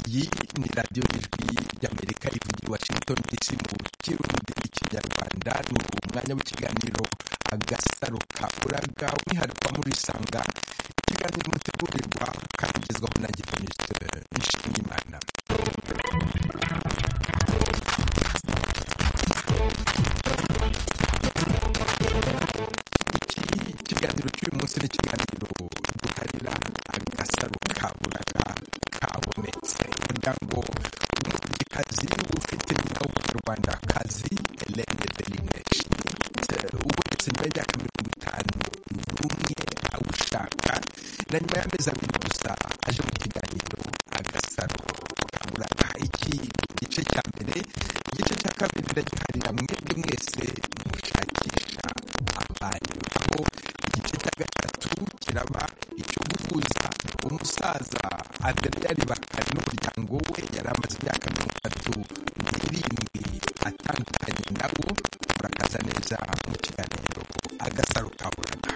ni radiyo y'ijwi y'amerika ivugira i washington dc mu kirundi ikinyarwanda ni umwanya w'ikiganiro agasaro kafuraga umwihariko wa muri isanga ikiganiro mutegurirwa kandi ugezwaho na gitoniste nshimiyimana iki kiganiro cy'uyu munsi ni ikiganiro duharira agasaro kaburaga kabonetse umuryango w'umuriikazi ufite nyina w'umunyarwanda kazi elene deline shimitse ubonetse nyuma y'imyaka mirongo itanu n'umwe awushaka na nyuma y'amezi abiri gusa aje mu kiganiro agasaro kaburaga iki gice cya mbere igice cya kabiri ndagiharira mwebwe mwese mushakisha abanyu aho igice cya gatatu kiraba icyo guhuza umusaza adariyari bakari n'umuryango we yari amaze imyaka mirongo itatu n'irindwi atandukanye nabo murakaza neza mu kiganiro agasaro kaburaga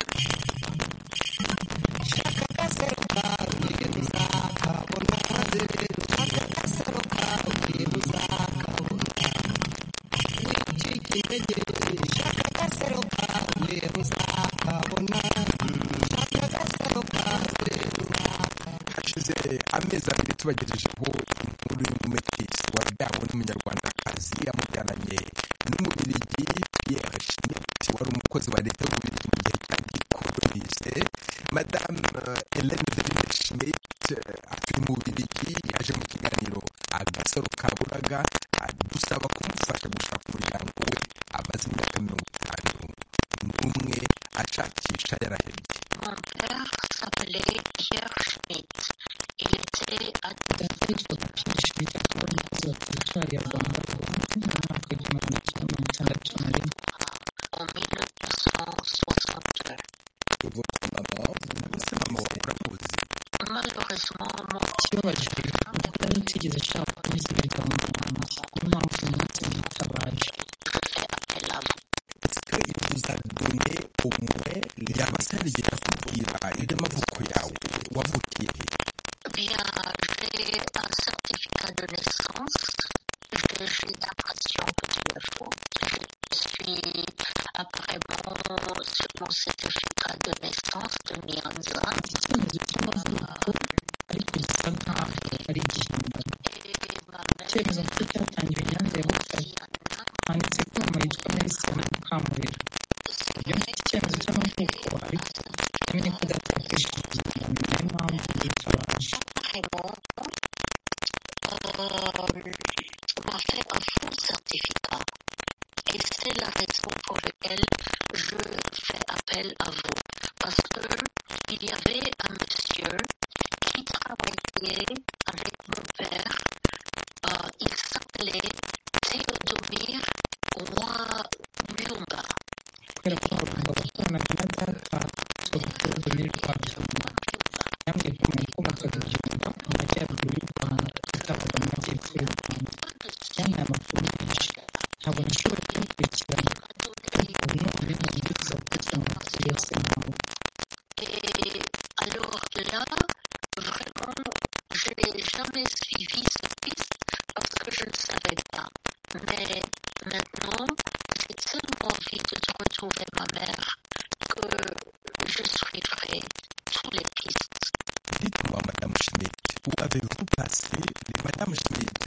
hashize amezi abiri tubagejejeho inkuru y'umumekisi wabyawe n'umunyarwandakazi yamubyaranye n'umubirigi pierre schmidt wari umukozi wa leta y'ububirigi mu gihe cya gikolonise madame eh, hélène deline schmidt eh, atuye mu bubirigi yaje mu kiganiro agasaro kaburaga adusaba kumufasha gushaka umuryango we amaze imyaka mirongo itanu n'umwe ashakisha yarahebye Mon père s'appelait Pierre Schmidt. Il était atteint dawidi wapishije cyangwa umukozi wa teritwari ya rwanda kuva mu mwaka w'igihumbi magana cyenda mirongo itandatu na rimwe en 1962. ese mama wawe uramuzi Malheureusement, mon kibabajwe kuko yari atigeze ashaka kunyuza ibiganza mu ntoki niyo mpamvu uyu munsi mwitabaje père appelle à vous. est-ce que il vous a donné au moins yaba se hari igihe akubwira iby'amavuko yawe wavukiye he Bien, j'ai un certificat de naissance. J'ai j'ai l'impression que tu le faut. Je suis apparemment sur mon certificat de naissance de Mianza icyemezo cy'amavuko ariko gisa nkaho ari igihimbano et ma icyemezo mère, kuko cyatangiwe nyanza ya butare Diana, handitse ko mama yitwa nelson mukamurera iyo mfite icyemezo cy'amavuko ariko namenye ko datateje igihimbano niyo mpamvu mwitabaje vraiment euh, m'a fait un faux certificat. Et c'est la raison pour laquelle je fais appel à vous. Parce que il y avait un monsieur qui travaillait avec mon père. Euh, il s'appelait Théodomir Roy Lumba. kubera ko nagombaga kubonana na data witwa Victor Domire Rwabyumba yambwiye ko mu komoka Byumba mu majyaruguru y'u Rwanda atabaga mu majyepfo y'u Rwanda yanyoye amakuru menshi ntabwo nashoboye kumukurikirana ariko ubu ni ubumenyi bwiza kugira ngo amakuru yose mpamvu Et alors là, vraiment, je n'ai jamais suivi cette piste parce que je ne savais pas. Mais maintenant, j'ai tellement envie de te retrouver, ma mère, que je suivrai toutes les pistes. dites-moi madame schmidt où avez-vous passé madame schmidt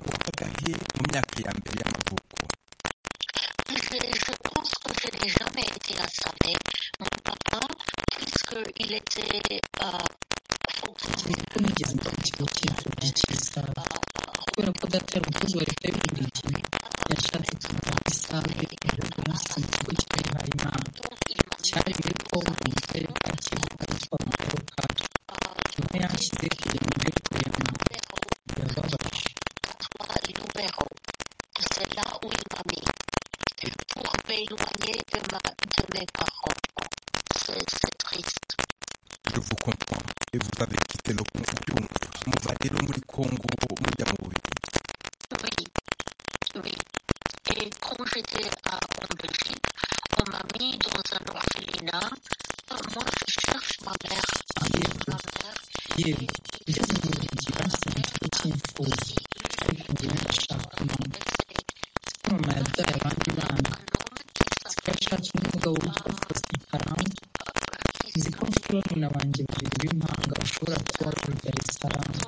wabagahe mu myaka ya mbere y'amavuko Je, je pense que je n'ai jamais été à Savé, mon papa, puisqu'il était euh, kuko nigeze mfata ikigo cy'imfubyi cy'isaha kubera ko data yari umukozi wa leta y'uburigi yashatse kumara isaha igihugu umunsi mu kigo cy'abihaye imana cyari muri kongo mu karere ka kivu ahitwa mu karere ka niho yanshyize kugira ngo mbe kuyana birababaje Toi et nous verrons. C'est là où il m'a mis. Pour m'éloigner de, ma, de mes parents. C'est c'est triste. je vous comprends et vous avez quitté le Congo muva rero muri Congo mujya mu Bubiligi Oui. Oui. Et quand j'étais à- en Belgique, on m'a mis dans un orphelinat. Moi, je cherche ma mère. Ma mère, yewe ngeze mu burigi bansabye ikigo cy'imfubyi yashatse undi mugabo witwa Faustin Karangwa nzi ko mfite barumuna banjye babiri b'impanga ushobora kuba babyara isaranga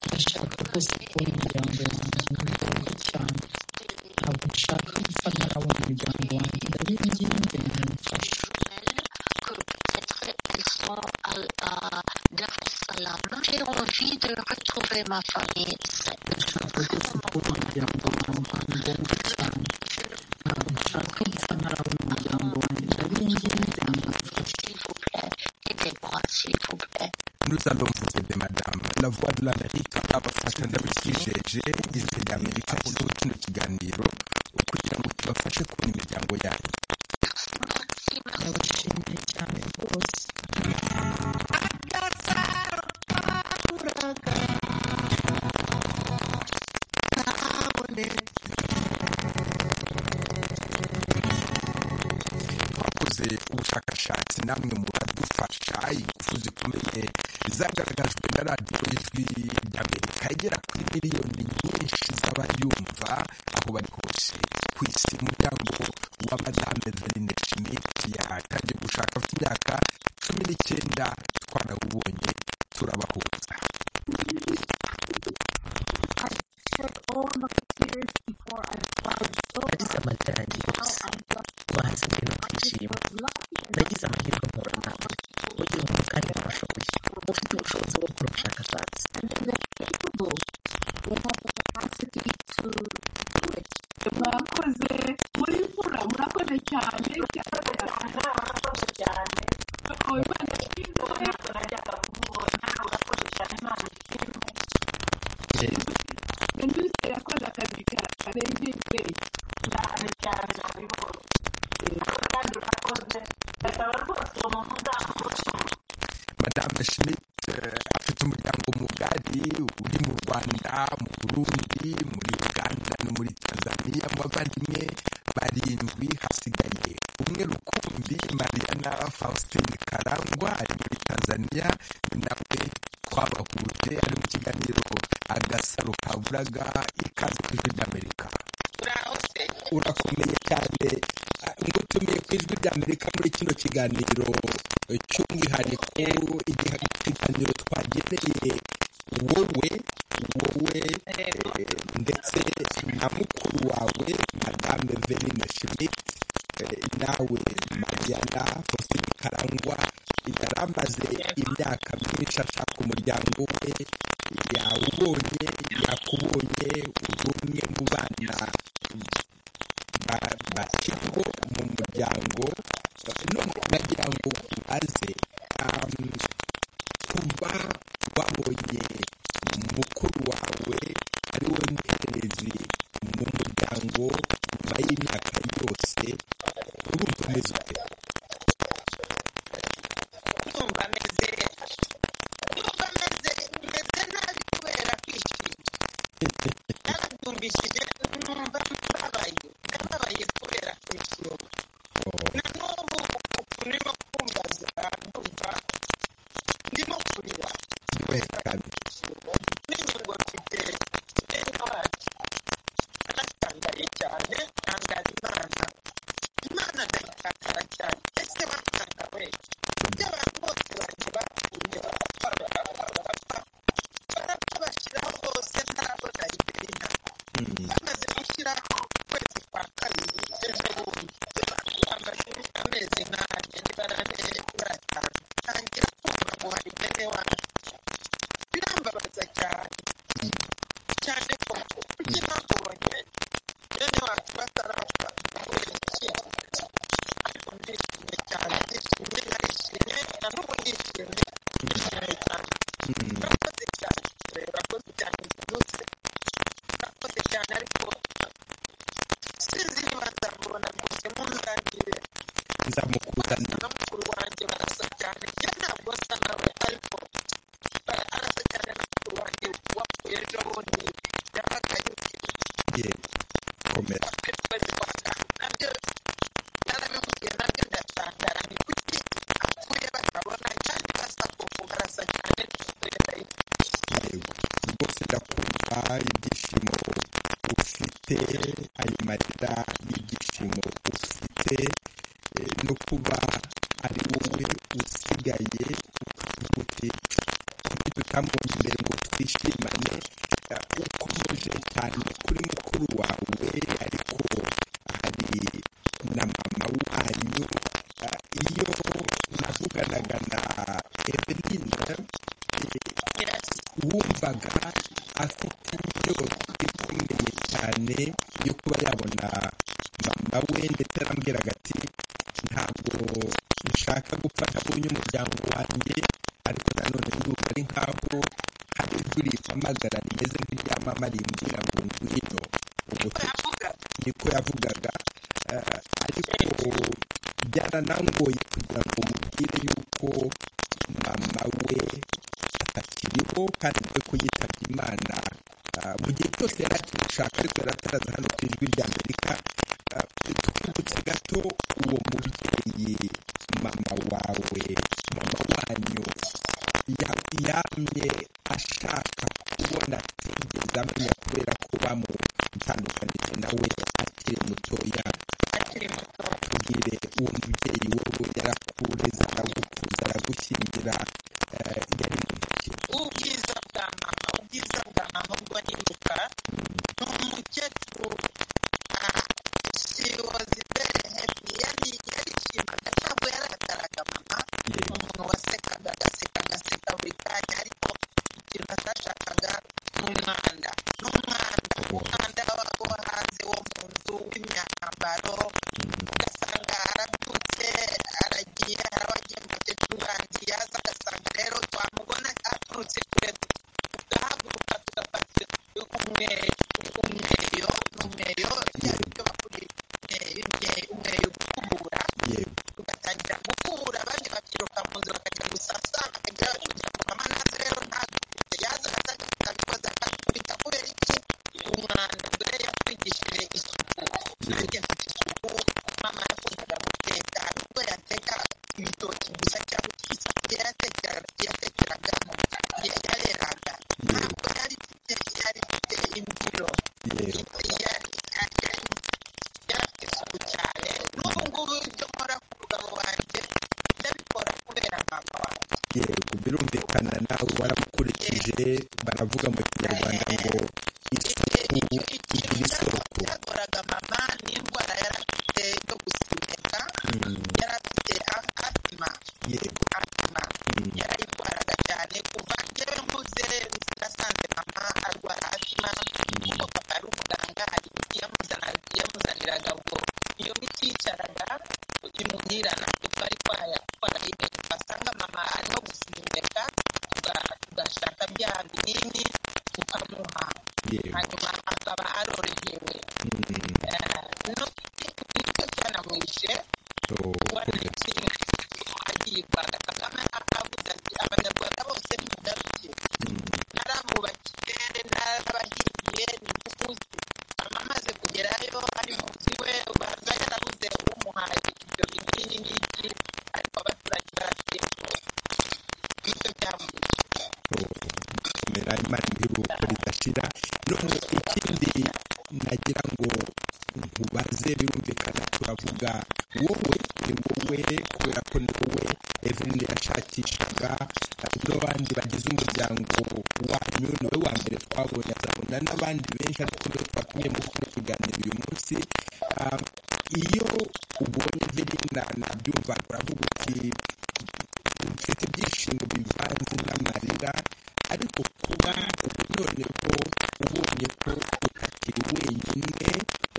ndashaka rwose kubona imiryango yanjye ndabigaruka cyane ntabwo nshaka gupfa ntarabona umuryango wanjye ndabiba ngiye mbere mumfasha que peut-être elles sont à, à, Dar es Salaam. J'ai envie de retrouver ma famille. C'est- ndashaka rwose kubona umuryango wanjye ndabiba cyane ntabwo nshaka gupfa ntarabona umuryango wanjye ndabiba ngiye mbere mumfasha S'il vous plaît, aidez-moi, s'il vous plaît. Nous allons vous aider, madame. La voix de l'Amérique abafasha ndabikijeje ijwi ry'Amerika kuri kino kiganiro kugira ngo tubafashe kubona imiryango yanyu Merci, merci. ndabashimiye cyane rwose twakoze ubushakashatsi namwe muradufasha ingufu zikomeye zagaragajwe na radiyo y'ijwi ry'amerika igera kuri miliyoni nyinshi z'abayumva aho bari hose ku isi umuryango wa madame verine schmidt yatangiye gushaka afite imyaka cumi n'icyenda twarawubonye turabahuza I shed all my tears before I cried so nagize amarangi yose how I just ubuhanzi no kwishima was lucky enough nagize amahirwe mpura nawe ugira umuntu kandi warashoboye ufite ubushobozi bwo gukora ubushakashatsi and then they're capable. They have the capacity to do it. mwakoze muri mvura murakoze cyane cyane murakoze cyane Imana ishimwe najyaga kumubona murakoze cyane Imana ishimwe Minisitiri yakoze akazi ka- karengeje cyane cyane nabibonye kandi urakoze ndasaba rwose uwo muntu uzamuhe madame schmidt eh, afite umuryango mugari uri mu rwanda mu burundi muri uganda no muri tanzania mu bavandimwe barindwi hasigaye umwe rukumbi mariana faustin karangwa ari muri tanzania nawe twabahuje ari mu kiganiro agasaro kaburaga ikaze ku ijwi ry'amerika urakomeye cyane Ah, ngutumiye ku ijwi ry'amerika muri kino kiganiro eh, cy'umwihariko igihe ikiganiro twageneye wowe wowe eh, ndetse na mukuru wawe madame verine schmidt eh, nawe mariana faustin karangwa yari amaze imyaka myinshi ashaka umuryango we yawubonye yakubonye uri umwe mu bana ba- bashyirwa mu muryango none nagira ngo ubaze um, kuba wabonye mukuru wawe ari we muhererezi mu muryango nyuma y'imyaka yose urumva umeze ute numva meze numva meze meze nabi kubera kwishima yarabyumvishije numva mbabaye ndababaye kubera kwishima na n'ubu ukuntu ndimo kumbaza ndumva ndimo kurira wekane menye ngo mfite bene wacu aratangaye cyane tangaza imana imana ndayitakara cyane ese watanga wese ibyo abantu bose banjye bapfuye barapfa barapfa barapfa barapfa bashyiraho bose ntabwo nari berina bamaze gushyiraho ukwezi kwa kabiri ejo bundi bamaze amezi nanjye nibarane baratanga ntangira kumva ngo hari bene wacu birambabaza cyane cyane ko kuki bakubonye bene wacu batarapfa kubera iki ariko ndishimye cyane ndishimye narishimye na n'ubu ndishimye ndishimye cyane urakoze cyane urakoze cyane byihuse urakoze cyane ariko sinzi niba nzamubona rwose munzangire nzamukuzana na mukuru wanjye barasa cyane njye ntabwo asa nawe ariko bara- arasa cyane na mukuru wanjye wapfuye ejo bundi yabaga yukiri ye komera ku kwezi kwa gatanu nabyo narabimubwiye nabyo ndatangara ni kuki apfuye batabona kandi basa kuko barasa cyane ntibapfuye bayita yego rwose ndakumva ibyishimo ufite ayo marira n'ibyishimo ufite ndetse eh, no kuba ari wowe usigaye ukavuga uti kuki tutamubonye imbere ngo twishimane Eh, ukomeje cyane kuri mukuru wawe ariko hari na mama wanyu Eh, iyo navuganaga na evelina eh, wumvaga afite inyota ikomeye cyane yo kuba yabona mama we ndetse arambwiraga ati ntabwo nshaka gufata uyu umuryango wanjye ariko nanone ndumva ari nkaho hari ijwi rimpamagara rimeze nk'irya mama rimbwira ngo ngwino ubwo niko yavugaga eh, ariko byaranangoye kugira ngo mubwire yuko mama we atakiriho kandi we ko yitabye imana Ah, mu gihe cyose yari akibishaka ariko yari ataraza hano ku ijwi rya amerika Ah, tukibutse gato uwo mubyeyi mama wawe mama wanyu ya- yamye ashaka kubona atigeze amenya kubera ko bamutandukanije nawe akiri mutoya tubwire uwo mubyeyi wowe yarakureze aragukuza aragushyingira eh, yari muntu ki ubwiza bwa mama ubwiza bwa mama ubwo nibuka ni umukecuru ah, she was very happy yari yarishimaga ntabwo yarakaraga mama ni umuntu wasekaga agaseka agaseka buri kanya ariko ikintu atashakaga ni umwanda ni umwanda umwanda wa- wo hanze wo mu nzu w'imyambaro ugasanga arabyutse aragiye harabagiye umukecuru banjye yaza agasanga rero twamubona aturutse kure tugahaguruka tugafata umwe- umweyo umweyo byari ibyo bakubita umweyo gukubura yego tugatangira gukura abandi bakiruka mu nzu bakajya gusasa bakajya kugira ngo mama naze rero ntagukubite yaza agasanga afite ibibazo akakubita kubera iki umwanda ubwo rero yatwigishije isuku nanjye mfite isuku mama yakundaga guteka nubwo yateka ibitoki gusa cyangwa isafuriya yatekeraga yatekeraga yareraga ntabwo yari ifite yari ifite imbyiro yego yari yari yarafite isuku cyane n'ubu ngubu ibyo nkora ku mugabo wanjye ndabikora kubera mama wanjye yego birumvikana nawe waramukurikije baravuga mu kinyarwanda ngo isuku igira ikintu isoko cyagoraga mama n'indwara yari afite yo gusimeka yari afite atima yego atima yarayirwaraga cyane kuva njyewe mvuze nasanze mama arwara atima kuko papa ari umuganga hari imiti yamuzana- yamuzaniraga ubwo iyo miti yicaraga imuhirana tutari twaya twarayimenye twasanga mama arimo gusimeka tuga- tugashaka bya binini tukamuha yego hanyuma akaba arorohewe Mm, Eh, nicyo cyanamwishe so, wanakinga agiye rwanda kagame akavuze ati abanyarwanda bose ni mugaruke narabubakiye narabahingiye nimukuze mama amaze kugerayo ari mu nzu iwe baza yarabuze umuhaye ibyo binini n'iki ariko abaturage baratekereza nicyo cyamwishe komera imana ibiruhuko ridashira none ikindi nagira ngo nkubaze birumvikana turavuga wowe ni wowe kubera ko ni wowe evelyn yashakishaga n'abandi bagize umuryango wanyu ni we wa mbere twabonye azabona n'abandi benshi ariko niwe twatumye muri kuno kuganira uyu munsi Ah, iyo ubonye evelyn nabyumva uravuga uti mfite ibyishimo bivanze n'amarira ariko kuba ubu noneho ubonye ko utakiri wenyine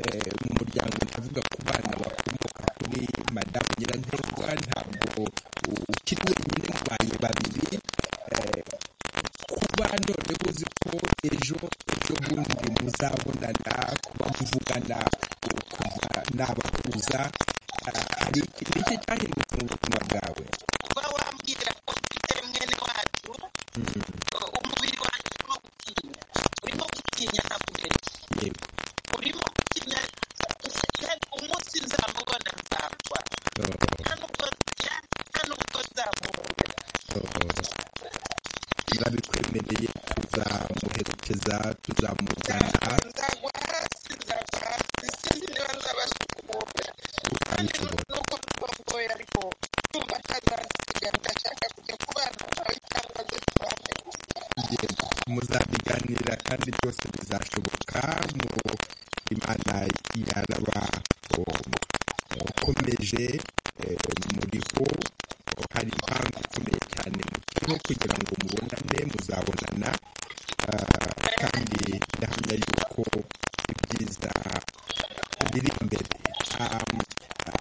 eh, mu muryango ndavuga ku bana bakomoka kuri madamu nyiranterwa ntabwo u- ukiri wenyine mbaye babiri eh, kuba noneho uzi ko ejo ejo bundi muzabonana kuba muvugana u- kuva nabahuza ah, hari iki iki cyahindutse mu buzima bwawe kuba wambwira ko mfite mwene wacu umubiri wanjye urimo gutinya urimo gutinya ntakubeshya yego urimo gukina umunsi nzamubona nzagwa Oh. hano ubwo hano ubwo nzamubona urabikwemereye tuzamuherekeza tuzamuzana nzagwa hasi nzagwa hasi sinzi niba nzabasha kumubona byiciro nuko twongoye ariko tumva atazasiga ndashaka kujya kubana nawe cyangwa se tubane kugenda muzabiganira kandi byose bizashoboka mu imana yaraba ukomeje muriho eh, hari impamvu ikomeye cyane mukiriho kugira ngo mubonane muzabonana ah, kandi ndahamya yuko ibyiza biri imbere Ah,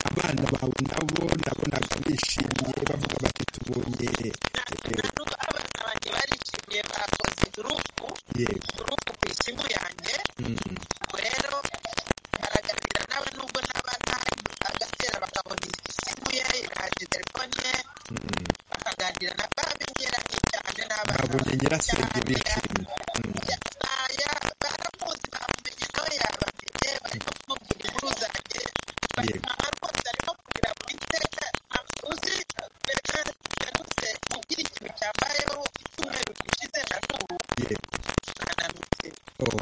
abana bawe nabo nabonaga bishimye bavuga bati tubonye eh, nuko abana banjye barishimye bakoze gurupu yego gurupu ku isimu yanjye Mm. rero baraganira nawe nubwo n'abatahaye agatera bakabona isimu ye irahaje telefone ye bakaganira na babinyeranye cyane n'abana babonye nyirasenge bishimye baya baramuzi bamumenye nawe yabamenye barimo kumubwira inkuru zanjye bari Yego. mama rwose arimo kugira ngo iteka uzi mbere yanutse ugira ikintu cyambayeho icyumweru gishize na n'ubu yego nananutse Oh,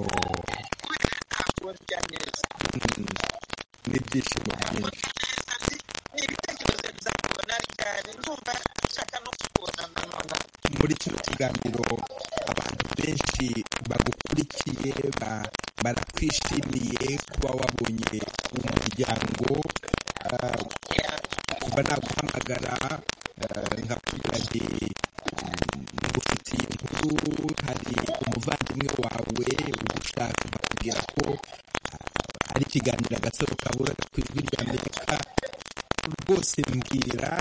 kubera ntabwo ndya neza mm. n'ibyishimo byinshi neza nzi ni ibitekerezo bizakubona ryari ndumva nshaka no kukubona nanone muri kino kiganiro abantu benshi bagukurikiye ba- barakwishimiye kuba wabonye umuryango ah, kuba naguhamagara ah, nkakubwira nti mm, ngufitiye inkuru hari umuvandimwe wawe ugushaka bakubwira ko ah, ari ikiganiro agasaro kaburaga ku ijwi rya amerika rwose mbwira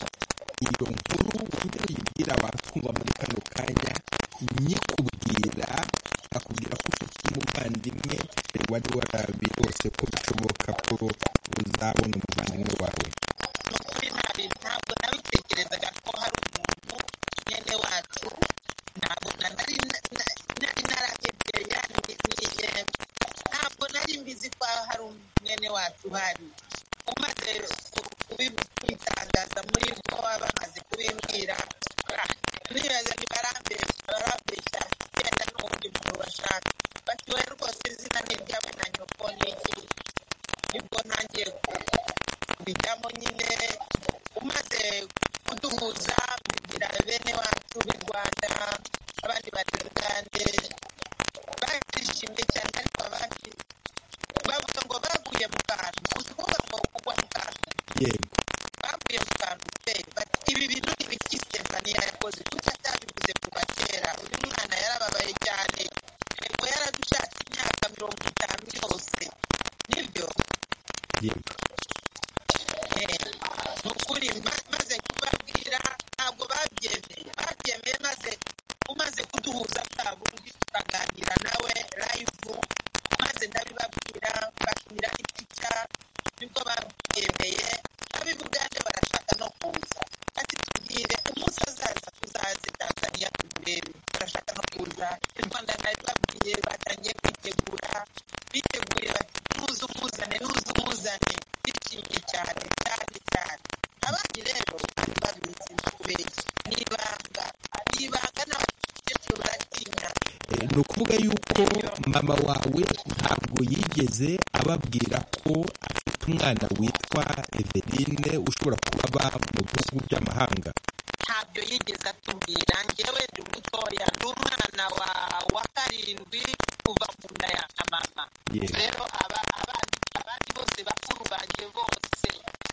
iyo nkuru wumve uyibwira watwumva muri kano kanya nyikubwira akubwira ko ufite umuvandimwe wari warabirose ko bishoboka ko uzabona umuvandimwe wawe ni ukuri ntabi ntabwo nabitekerezaga ko hari umuntu mwene wacu ntabwo na nari na- na- nari narahebye yani ni eh, ntabwo nari mbizi ko hari mwene wacu uhari umaze ku- kubi- kubitangaza muri ko baba bamaze kubimbwira ah, nibaza ntibarambeshya barambeshya genda n'uwundi muntu bashaka bati wowe rwose izina ni iryawe na nyoko ni iki nibwo ntangiye ku- kubijyamo nyine umaze kuduhuza kugira bene wacu b'i rwanda abandi baterugande barishimye cyane ariko abandi bavuga ngo baguye mu kantu uzi kuvuga ngo kugwa mu kantu yego baguye mu kantu pe bati ibi bintu ni ibiki stefaniya yakoze kuki atabivuze kuva kera uyu mwana yarababaye cyane yego yaradushatse imyaka mirongo itanu yose nibyo yego ni ukuri ma- maze kubabwira ntabwo babyemeye babyemeye maze umaze kuduhuza bwa bundi tukaganira nawe live maze ndabibabwira bakinira ipica nibwo babyemeye ab'ibugande barashaka no kuza ati tubwire umunsi azaza tuzaze tanzaniya tumurebe barashaka no kuza i rwanda nabibabwiye batangiye kwitegura biteguye bati nuza umuzane nuza umuzane bishimye cyane cyane cyane abandi rero bari babizi kubeshya ni ibanga ni ibanga n'abakecuru baratinya Eh, ni ukuvuga yuko mama wawe ntabwo yigeze ababwira ko afite umwana witwa eveline ushobora kuba aba mu bihugu by'amahanga ntabyo yigeze atubwira njyewe ndi mutoya ndi umwana wa wa karindwi kuva mu nda ya mama Yes. rero aba- abandi abandi bose bakuru banjye bose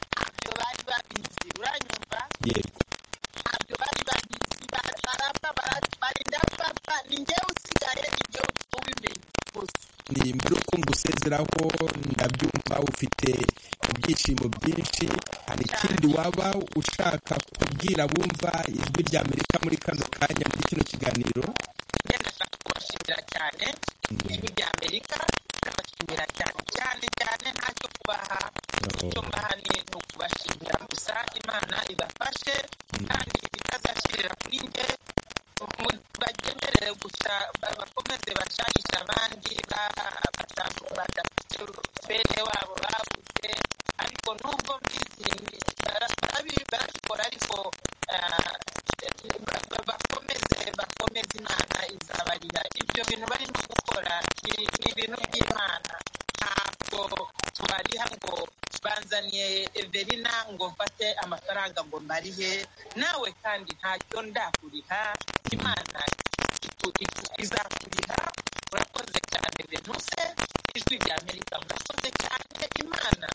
ntabyo bari babizi uranyumva yego ntabyo bari babizi Ba- barapfa bara- barinda bapfa ni njyewe usigaye ibyo ubimenya gusa nimba uko ngusezeraho ndabyumva ufite ibyishimo byinshi hari ikindi waba ushaka kubwira bumva ijwi rya amerika muri kano kanya muri kino kiganiro njye ndashaka kubashimira cyane ijwi rya amerika ndabashimira cyane cyane cyane ntacyo kubaha icyo mbaha ni ni ukubashimira gusa imana ibafashe kandi itazashyirira kuri njye mu- bagemerere gusa ba- bakomeze bashahishe abandi ba- bata- badafite bene wabo babuze ariko nubwo mbizi bara- barabi- barabikora ariko ah, ba- ba- bakomeze bakomeze imana izabarira ibyo bintu barimo gukora ni ni ibintu by'imana ntabwo tubariha ngo banzaniye suderina ngo mfate amafaranga ngo mbarihe nawe kandi ntacyo ndakuriha imana itu- itu- izakuriha urakoze cyane benuse ijwi rya amerika murakoze cyane imana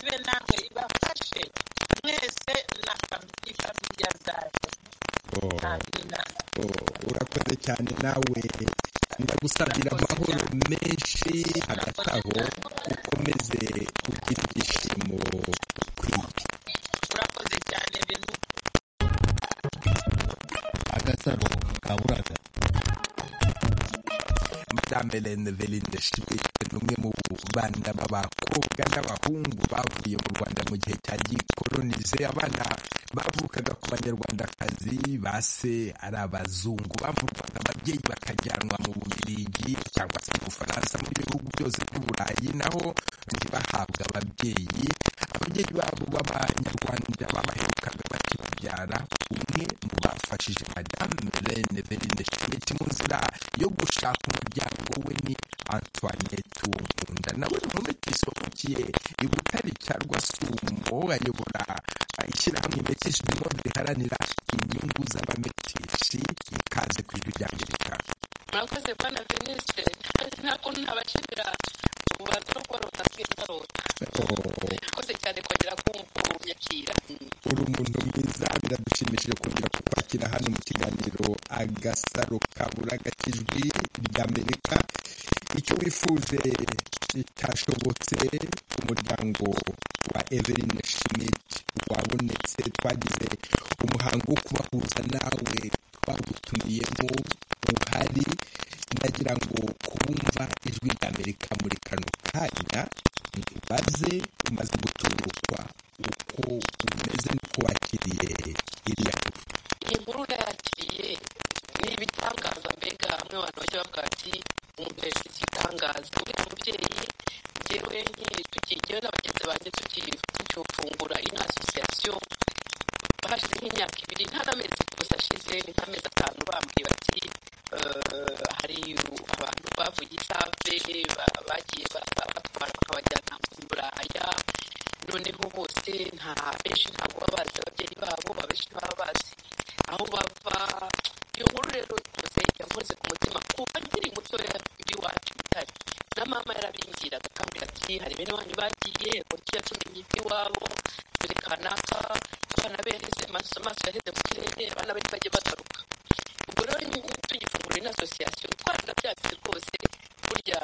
ibe namwe ibafashe mwese na fami- ifamiya zanyu Oh. amina Oh, urakoze cyane nawe ndagusabira amahoro menshi hagati aho ukomeze kugira ibyishimo kwinshi urakoze cyane benuse agasaro kaburaga madame Hélène Veline Shibwe ni umwe mu bana b'abakobwa n'abahungu bavuye mu Rwanda mu gihe cya gikolonize abana bavukaga ku banyarwandakazi base ari abazungu bavurwaga ababyeyi bakajyanwa mu Bubiligi cyangwa se mu Bufaransa mu bihugu byose by'Uburayi naho ntibahabwe ababyeyi ababyeyi babo b'abanyarwanda babaherukaga bakibabyara umwe mu bafashije madame Hélène Veline Schmidt mu nzira yo gushaka umuryango we ni Antoinette Uwonkunda nawe ni umumetisi wavukiye i Butare cya Rwasumo ayobora eh, ishyirahamwe Metisha du Monde riharanira inyungu z'abametishi ikaze ku ijwi rya Amerika murakoze bwana venise ntabwo ntabashimira ububanza no kuba runatwe ndarota Oh, ikoze cyane kongera kumvumyakira uri umuntu mwiza biradushimishije kongera kukwakira hano mu kiganiro agasaro kabura k'ijwi rya amerika icyo wifuje kitashobotse umuryango wa evelyn schmidt wabonetse twagize umuhango wo kubahuza nawe twagutumiyemo uhari nagira ngo kumva ijwi rya amerika muri kano kanya ntibaze umaze guturukwa uko umeze n'uko wakiriye iriya nkuru iyi nkuru nayakiriye ni ibitangaza mbega bamwe abantu bajya bavuga ati umurezi igitangaza uriya mubyeyi yewe nkiri tukigewe na bagenzi banjye tuki- tukiwufungura ino asosiyasiyo hashize nk'imyaka ibiri nta n'amezi gusa ashize ni nk'amezi atanu bambwiye bati eh, hari abantu bavuye i save ba- bagiye ba- batwara bakabajyana mu buraya noneho bose nta benshi ntabwo baba bazi ababyeyi babo abenshi ntibaba bazi aho bava iyo nkuru rero rwose yavuze ku mutima kuva nkiri mutoya iwacu bitari na mama yarabimbwiraga akambwira ati hari bene wanyu bagiye uburyo yatumenye iby'iwabo dore kanaka abana be yaheze amaso amaso yaheze mu kirere abana be ntibajye bagaruka ubwo rero ni- tugifungura ino asosiyasiyo twaranabyatse rwose burya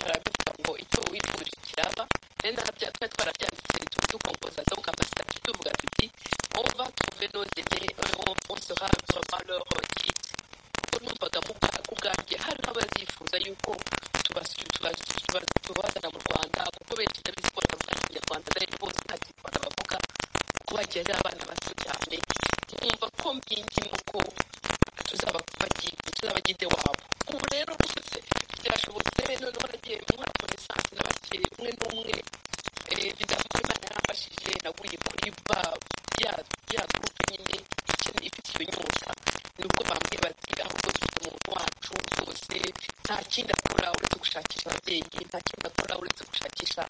barabivuga ngo icyo wifurije kiraba rero narabya twari twarabyanditse dukompoza zo mu kamasitati tuvuga tuti ova tuve nozede onse hava valoro kiti kuko numvaga mu bwa- ku bwanjye hari n'abazifuza yuko tubasu- tuba- tuba- tubazana mu rwanda kuko benshi ndabizi ko batavuga ikinyarwanda kandi bose nta kinyarwanda bavuga kuko bagiye ari abana bato cyane nkumva ko mbingimo ko tuzaba bagi- tuzaba gide wabo ubu rero rwose byashobotse noneho nagiye muri konesansi n'abakiri umwe n'umwe eh, bizamuka imana yaramfashije naguye kuri ba ya ya gurupe nyine ikene- ifite iyo nyota nibwo bambwiye bati ahubwo dufite umuntu wacu rwose nta kindi akora uretse gushakisha ababyeyi nta kindi akora uretse gushakisha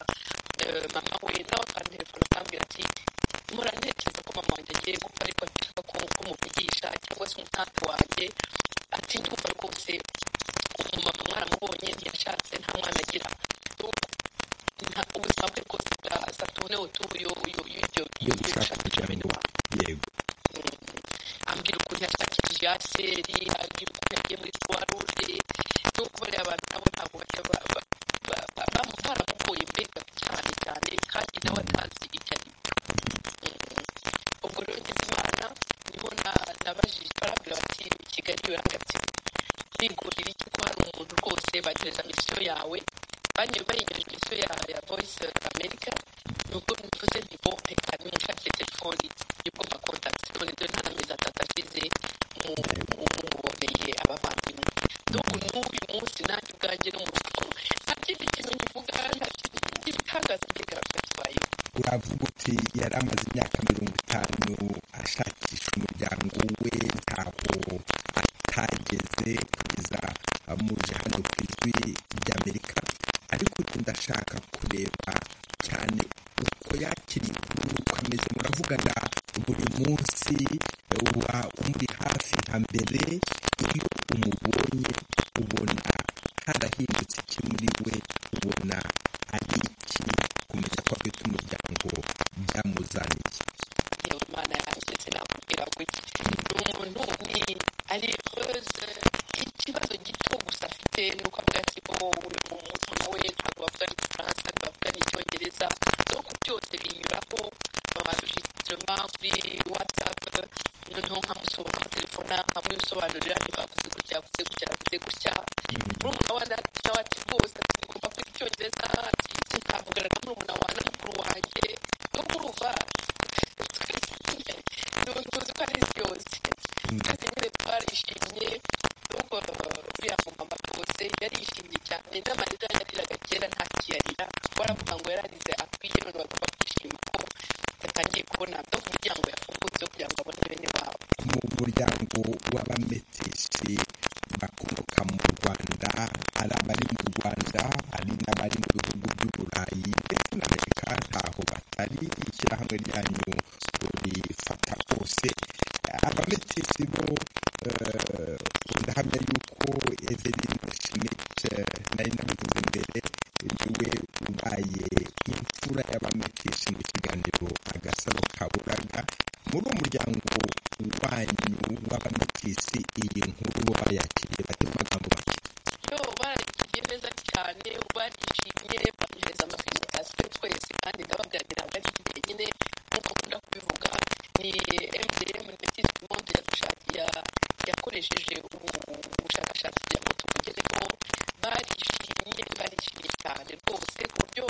eh, mama we nawe akanterefona akambwira ati mpora ntekereza ko mama wanjye agiye gupfa ariko ashaka ko ko muvugisha cyangwa se umutante wanjye ati ndumva rwose umumama mwaramubonye ntiyashatse nta mwana agira Nta- ubuzima bwe bwose bwasatunewe tubuyo y'ibyo yo gushaka bene ijambo wabo yego ambwira ukuntu yashakishije aseri ambwira ukuntu yagiye muri croix rouge n'uko bariya abantu nabo ntabwo bajya ba- ba- ba- ba- bamu- baramugoye mbega cyane cyane kandi nawe atazi ibyo ari byo Mm. ubwo rero ngize imana niho na- nabajije barambwira bati kigali urangati bigurira iki ko hari umuntu rwose bagereza misiyo yawe banyuye bayingereje misiyo ya, ya voice of america nubwo mvuze nti bo reka nimushakire telefoni nibwo mba contact none dore nta n'amezi atatu ashize mu- mu- muboneye abavandimwe dogu n'uyu munsi nanjye ubwanjye no mu rugo nta kindi kintu nkivuga nta kindi ibitangaza byegaragaye uravuga uti yari amaze imyaka mirongo itanu ashakisha umuryango we ntaho atageze kugeza amuje hano ku ijwi rya amerika ariko ubu ndashaka kureba cyane uko yakiriye inkuru muravugana buri munsi uba umuri hafi nka mbere iyo umubonye ubona harahindutse iki muri we ubona ari iki kumenya ko afite umuryango byamuzaniye yewe imana yanjye sinakubwira gutya ni umuntu ni ari rwose ikibazo gito gusa afite ni uko avuga ati bo uyu mwana we ntabwo bavuga igifaransa ntabwo bavuga n'icyongereza ariko byose binyuraho babishyiriramo kuri watsapu noneho nkamusoma nkamutelefona nkamusobanurira ntibaguze gutya baguze gutya baguze gutya murumuna wa data wacu rwose ati ngomba kwiga icyongereza ati sinavugana na murumuna wa na mukuru wanjye no kurumva tuzi ko ari byose kandi nyine twarishimye nuko uriya mumama rwose yarishimye cyane n'amarira yariraga kera ntakiyarira baravuga ngo yararize akwiye none bagomba kwishima ko yatangiye kubona no ku miryango yafungutse kugira ngo abone bene wabo mu muryango w'abametisi bakomoka mu rwanda hari abari mu rwanda hari n'abari mu bihugu by'uburayi ndetse n'amerika ntaho batari ishyirahamwe ryanyu rifata hose abametisi bo eh, ndahamya yuko eveline schmidt eh, nari nabivuze mbere niwe ubaye imfura y'abametisi mu kiganiro agasaro kaburaga muri uwo muryango wanyu w'abametisi iyi nkuru bo bayakiriye bate mu magambo make yo baragiye neza cyane barishimye bamuhereza amafinikasiyo twese kandi ndababwira ngo ntabwo ari njyenyine nk'uko akunda kubivuga ni mdm ndetse monde yadushakiye yakoresheje ubu- ubushakashatsi kugira ngo tubugereho barishimye barishimye cyane rwose ku buryo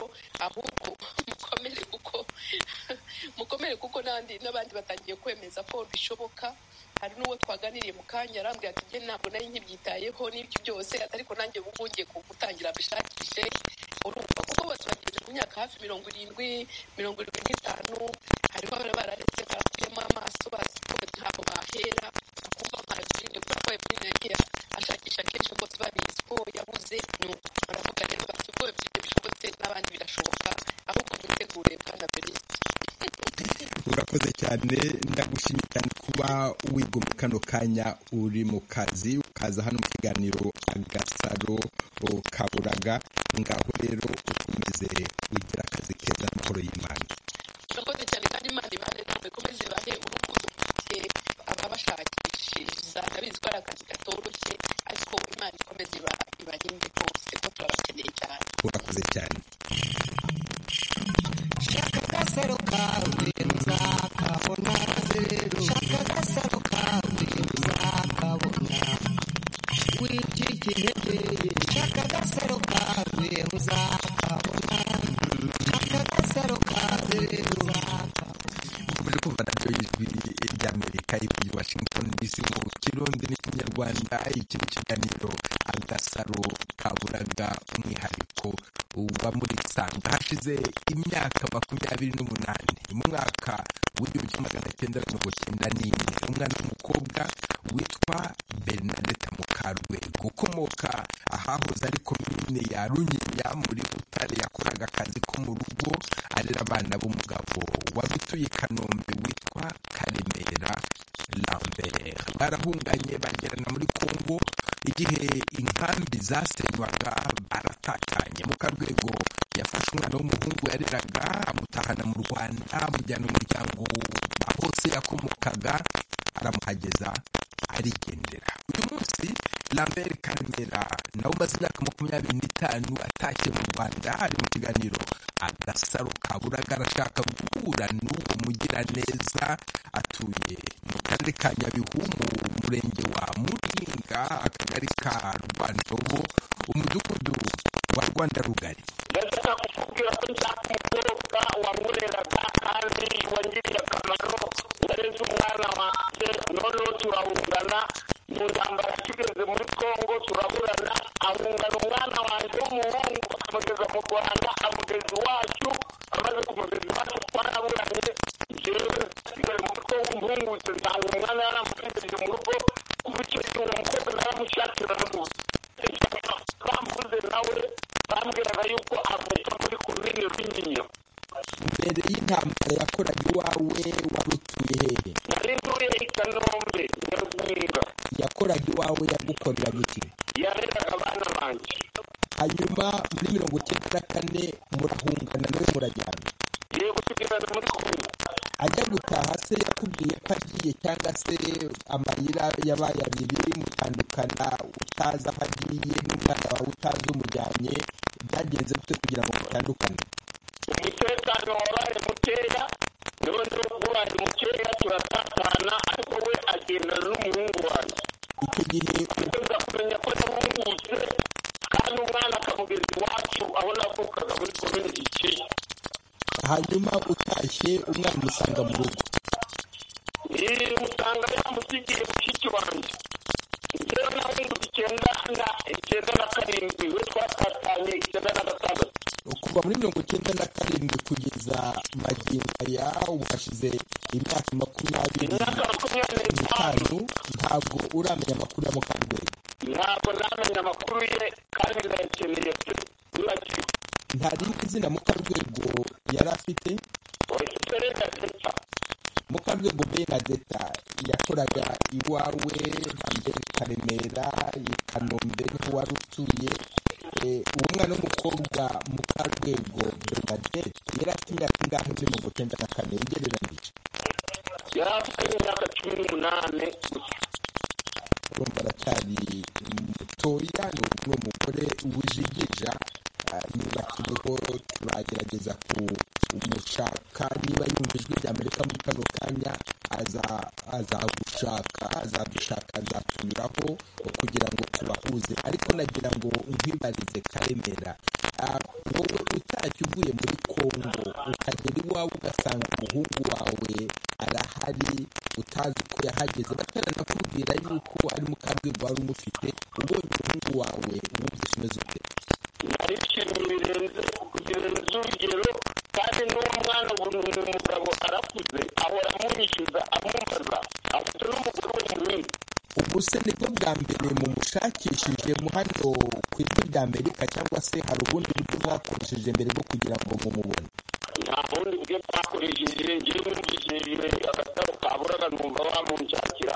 ahubwo mukomere kuko mukomere kuko n'abandi n'abandi batangiye kwemeza ko bishoboka hari n'uwo twaganiriye mu kanya arambwira ati njye ntabwo nari nkibyitayeho n'ibyo byose ariko nanjye ubu ngiye gutangira mbishakishe urumva kuko bose bageze ku myaka hafi mirongo irindwi mirongo irindwi n'itanu hariho abari bararetse barakuyemo amaso bazi ko ntabwo bahera bakumva nka Eveline kubera ko Eveline yagiye ashakisha kenshi rwose babizi ko yabuze ni uko baravuga rero bati ubwo Eveline bishobotse n'abandi birashoboka ahubwo mwitegure bwana Verise urakoze cyane ndagushimye cyane kuba wiga mu kano kanya uri mu kazi ukaza hano mu kiganiro agasaro kaburaga ngaho rero ukomeze ugira akazi keza n'amahoro y'imana urakoze cyane kandi imana ibane nawe ikomeze ibahe urukundo mufite ababashakishiriza ndabizi ko ari akazi katoroshye ariko imana ikomeze iba- ibarinde rwose ko turabakeneye cyane urakoze cyane shaka agasaro kawe uzakabona rero shaka agasaro kawe uzakabona wicikire shaka agasaro kawe uzakabona shaka agasaro kawe uzakabona dukomeje kumva radiyo y'ijwi ry'amerika i washington dc mu kirundi n'ikinyarwanda iki ni ikiganiro agasaro kaburaga umwihariko wa muri sanga hashize imyaka makumyabiri n'umunani mu mwaka w'igihumbi kimwe magana cyenda mirongo cyenda n'imwe umwana w'umukobwa witwa bernadette mukarwego ukomoka ahahoze ari komine ya runyinya muri butare yakoraga akazi ko mu rugo arera abana b'umugabo wabituye i kanombe witwa karemera lambert barahunganye bagerana muri kongo igihe inkambi zasenywaga baratatanye mukarwego yafashe umwana w'umuhungu yareraga amutahana mu rwanda amujyana mu muryango hose yakomokaga aramuhageza arigendera uyu munsi lambert karemera nawe umaze imyaka makumyabiri n'itanu atashye mu rwanda ari mu kiganiro agasaro kaburaga arashaka guhura n'uwo mugiraneza atuye mu karere ka nyabihu mu murenge wa muringa akagari ka rwandobo umudugudu wa rwanda rugari ndashaka kukubwira ko nta mukobwa wamureraga kandi wangiriye akamaro wareze umwana wanjye noneho turahungana mu ntambara tugeze muri congo turaburana ahungana umwana wanjye w'umuhungu amugeza mu rwanda amugeza iwacu amaze kumugeza iwacu twaraburanye jewe nasigaye muri congo mpungutse nsanga umwana yaramugejeje mu rugo kuba icyo gihe uwo mukobwa naramushakira rwose bambuze nawe bambwiraga yuko avuka muri komine runyinya mbere y'intambara yakoraga iwacu wawe wari utuye hehe nari ntuye i kanombe nyarwunga yakoraga iwawe yagukoreraga iki yareraga abana banjye hanyuma muri mirongo icyenda na kane murahungana nawe murajyana ngiye gusigarana muri kumwe ajya gutaha se yakubwiye ko agiye cyangwa se amayira yabaye abiri mutandukana utazi aho agiye n'umwana wawe utazi umujyanye byagenze gute kugira ngo mutandukane umutekano wabaye mukeya noneho ubaye mukeya turatatana ariko we agenda n'umuhungu wanjye iki gihe agomba kumenya ko yahungutse kandi umwana akamugeza iwacu aho navukaga muri komini gikeye hanyuma utashye umwana umusanga mu rugo iyi usanga yamusigiye mushiki wanjye njyewe nahungutse icyenda na icyenda na karindwi we twatatanye icyenda na gatandatu kuva muri mirongo icyenda na karindwi kugeza magingo aya ubu hashize imyaka makumyabiri imyaka makumyabiri n'itanu n'itanu ntabwo uramenya amakuru ya mukarwego ntabwo namenye amakuru ye kandi ndayakeneye pe ntibagiwe nta rindi zina mukarwego yari afite ogisiperi gateta mukarwego benadeta yakoraga iwawe hambere i karemera i kanombe niho wari utuye Eh, uwo mwana w'umukobwa mukarwego benadeta yari afite imyaka ingahe muri mirongo icyenda na kane ugereranije yari afite imyaka cumi n'umunani gusa urumva aracyari mutoya ni ubu ni umugore w'ijigija ah, nyuma turiho turagerageza kumushaka niba yumva ijwi ry'amerika muri kano kanya aza- azagushaka azagushaka azatunyuraho kugira ngo tubahuze ariko nagira ngo nkwibarize karemera Ah, wowe utashye uvuye muri kongo ukagera iwawe ugasanga umuhungu wawe arahari utazi ko yahageze bataranakubwira yuko ari mu karwego wari umufite ubonye umuhungu wawe wumvise umeze ute nari ikintu birenze birenze urugero kandi n'uwo mwana ubu ni umugabo arakuze ahora amunyishyuza amubaza afite n'umugore we munini ubu se nibwo bwa mbere mumushakishije mu hano ku ijwi rya amerika cyangwa se hari ubundi buryo mwakoresheje mbere bwo kugira ngo mumubone nta bundi bwe twakoresheje ngewe numvishije agatabo kaburaga numva bamunshakira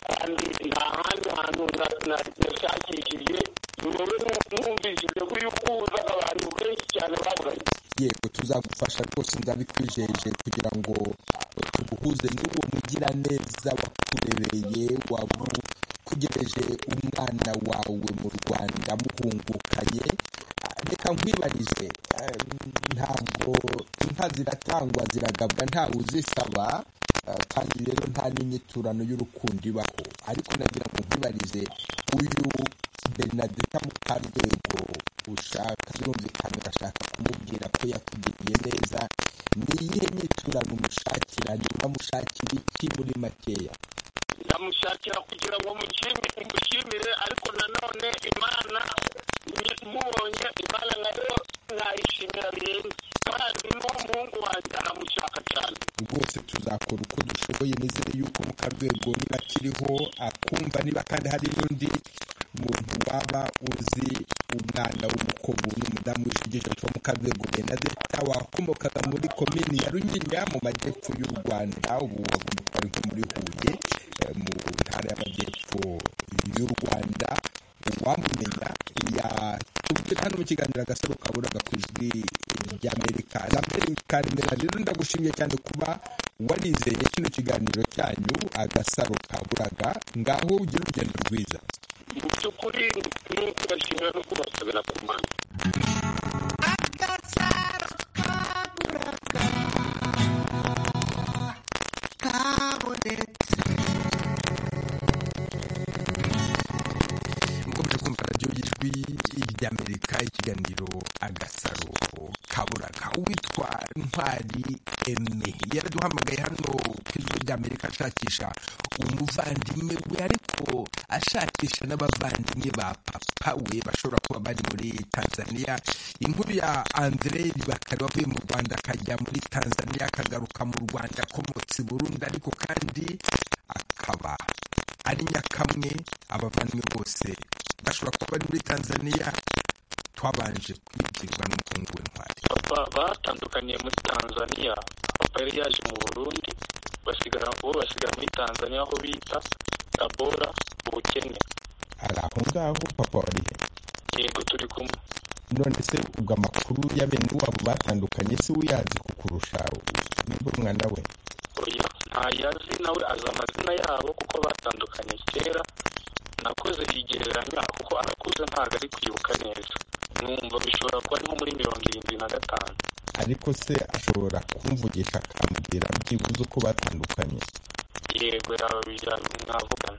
kandi nta handi hantu na- na- nashakishije wowe numvishije ko iyo ukuzaga abantu benshi cyane baburanye yego tuzagufasha rwose ndabikwijeje kugira ngo tuguhuze n'uwo mugiraneza wakurebereye wagutegereje umwana wawe mu rwanda muhungukanye Ah, reka nkwibarize eh, ntabwo inka ziratangwa ziragabwa ntawe uzisaba eh, kandi rero nta n'inyiturano y'urukundo ibaho ariko nagira ngo nkwibarize uyu benadeta mukarwego ushaka birumvikana urashaka kumubwira ko yakugiriye neza ni iyihe nyiturano umushakira niba amushakira iki muri makeya ndamushakira kugira ngo mushimire mushimire ariko nanone imana ni- mubonye imana nayo nayishimira birenze kandi n'uwo muhungu wanjye aramushaka cyane rwose tuzakora uko dushoboye nizere yuko mukarwego niba akiriho akumva niba kandi hari n'undi muntu waba uzi umwana w'umukobwa n'umudamu w'ijigije witwa mukarwego benadeta wakomokaga muri komini ya runyinya mu majyepfo y'u rwanda ubu agomba kuba ari nko muri huye eh, mu ntara y'amajyepfo y'u rwanda uwamumenya yatubwira hano mu kiganiro agasaro kaburaga ku ijwi ry'amerika lambert karemera rero ndagushimiye cyane kuba warizeye kino kiganiro cyanyu agasaro kaburaga ngaho ugire urugendo rwiza mu by'ukuri ni kubashimira no kubasabira ku mana mukomeje kumva radiyo y'ijwi ry'amerika ikiganiro agasaro kaburaga uwitwa ntwari eme yaraduhamagaye hano ku ijwi ry'amerika ashakisha umuvandimwe we ariko ashakisha n'abavandimwe ba papa we bashobora kuba bari muri tanzania inkuru ya andre ribakari wavuye mu rwanda akajya muri tanzania akagaruka mu rwanda akomotse i burundi ariko kandi akaba ari nyakamwe abavandimwe bose bashobora kuba bari muri tanzania twabanje kwibwirwa n'umuhungu w'intwari papa batandukaniye muri tanzania papa yari yaje mu burundi basigara ubu basigara muri tanzania aho bita tabora ubukene ari aho ngaho papa wari he yego turi kumwe none se ubwo amakuru ya bene wabo batandukanye se uyazi kukurusha nibwo umwana we oya ntayazi nawe azi amazina yabo kuko batandukanye kera nakoze igereranya kuko arakuze ntabwo ari kwibuka neza numva bishobora kuba ari nko muri mirongo irindwi na gatanu ariko se ashobora kumvugisha akambwira byibuze uko batandukanye yego yaba bijya mwavugana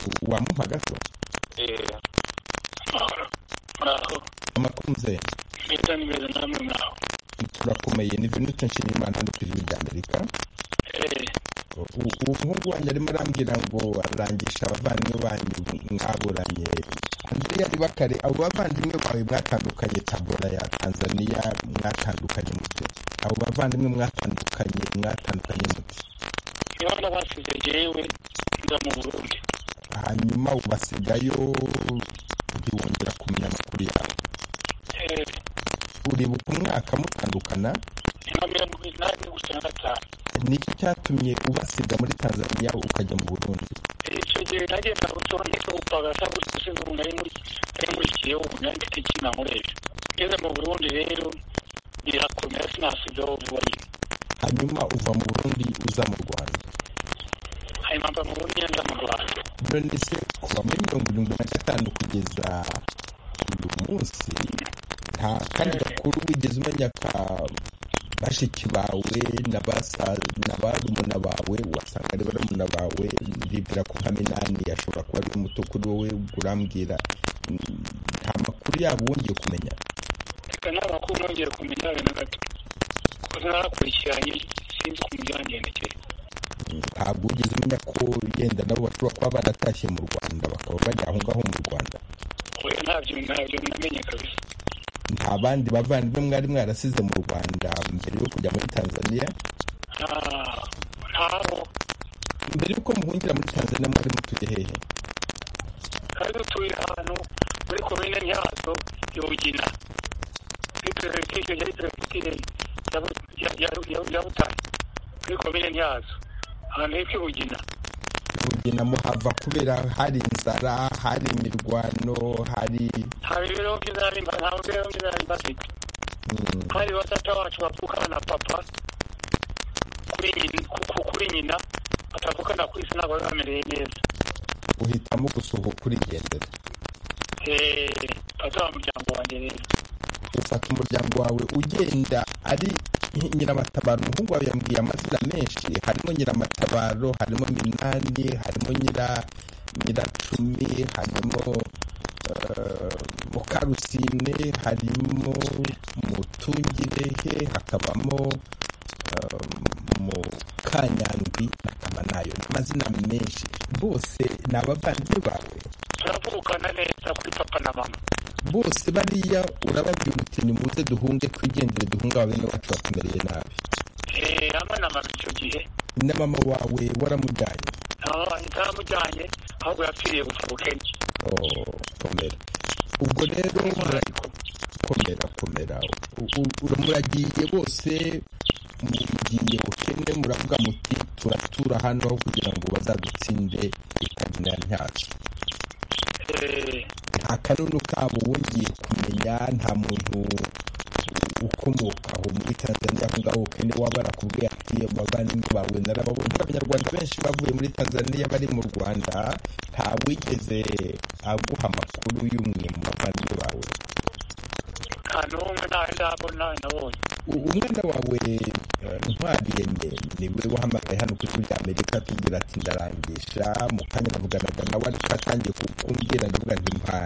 U- wamuha gato eee amahoro muraho amakunze meza ni meza namwe muraho turakomeye ni venute nshimiyimana no ku ijwi rya amerika Eh, U- umuhungu wanjye arimo arambwira ngo arangisha abavandimwe banyu mwaburanye andrea ribakare abo bavandimwe bawe mwatandukanye tabora ya tanzania mwatandukanye mute abo bavandimwe mwatandukanye mwatandukanye mute niba basize jewe nza mu burundi hanyuma ubasigayo ntiwongera kumenya amakuru yawe Eh, uribuka umwaka mutandukana niba mirongo inani gusa na gatanu nicyo cyatumye ubasiga muri tanzania ukajya mu burundi icyo gihe nagenda gutora ndetse gupagasa gutyo sinzi ubu nari muri nari nkurikiye ubu nari mfite ikina nkoresha ngeze mu burundi rero birakomera sinasigaho vuba nyine hanyuma uva mu burundi uza mu rwanda hanyuma mba mu burundi nza mu rwanda none se kuva muri mirongo irindwi na gatanu kugeza uyu munsi nta kandi gakuru wigeze umenya ka bashiki bawe na basa- na barumuna bawe wasanga ari barumuna bawe ndibwira ko nka minani ashobora kuba ari muto kuri wowe ubwo urambwira mm, nta makuru yabo wongeye kumenya reka nawe makuru nongeye kumenya abe na gato kuko narakurikiranye sinzi ukuntu byagendekeye ntabwo wigeze umenya ko yenda nabo bashobora kuba baratashye mu rwanda bakaba bajya aho ngaho mu rwanda oya ntabyo ntabyo namenye kabisa nta bandi bavandimwe mwari mwarasize mu rwanda mbere yo kujya muri tanzania Ah, ntabo mbere y'uko muhungira muri tanzania mwari mutuye hehe hari dutuye ahantu muri komine nyazo ya bugina muri perefegitura yari perefegitura ya butare muri komine nyazo ahantu hepfo i bugina mugina muhava kubera hari inzara hari imirwano hari hari ibibeho byiza nari mba- nta mibereho myiza nari mbafite mm, hari batata bacu bavukana na papa kuri nyina ku- ku- kuri nyina batavukana kuri se ntabwo bari bamereye neza uhitamo gusuhuka urigendera Eh, papa wa muryango wanjye rero ufata umuryango wawe ugenda ari nyiramatabaro umuhungu wawe yambwiye amazina menshi harimo nyiramatabaro harimo minani harimo nyira nyiracumi harimo eh, mukarusine harimo mutungirehe hakabamo eh, mukanyandwi na kamanayo ni amazina menshi bose ni abavandimwe bawe turavukana neza kuri papa na mama bose bariya urababwira uti nimuze duhunge twigendere duhunge aba bene wacu batumereye nabi Eh, ama na mama icyo gihe na mama wawe waramujyanye ntaramujyanye ahubwo yapfiriye gupfa bukenke Oh, komera ubwo rero mura- komera komera U- u- ura- muragiye bose mugiye bukene muravuga muti turatura hano kugira ngo bazadutsinde ikagina ntacyo Eh, nta kanunu kabo wongeye kumenya nta muntu ukomoka aho muri tanzania aho ngaho kane waba arakubwiye ati abavandimwe bawe narababonye abanyarwanda benshi bavuye muri tanzania bari mu rwanda nta wigeze aguha amakuru y'umwe mu bavandimwe bawe nta n'umwe ntawe ndabona nabonye U- umwana wawe eh, ntwari yemye niwe wahamagaye hano ku ijwi rya amerika atubwira ati ndarangisha mu kanya navuganaga nawe ariko atangiye ku- kumbwira ndavuga nti mpa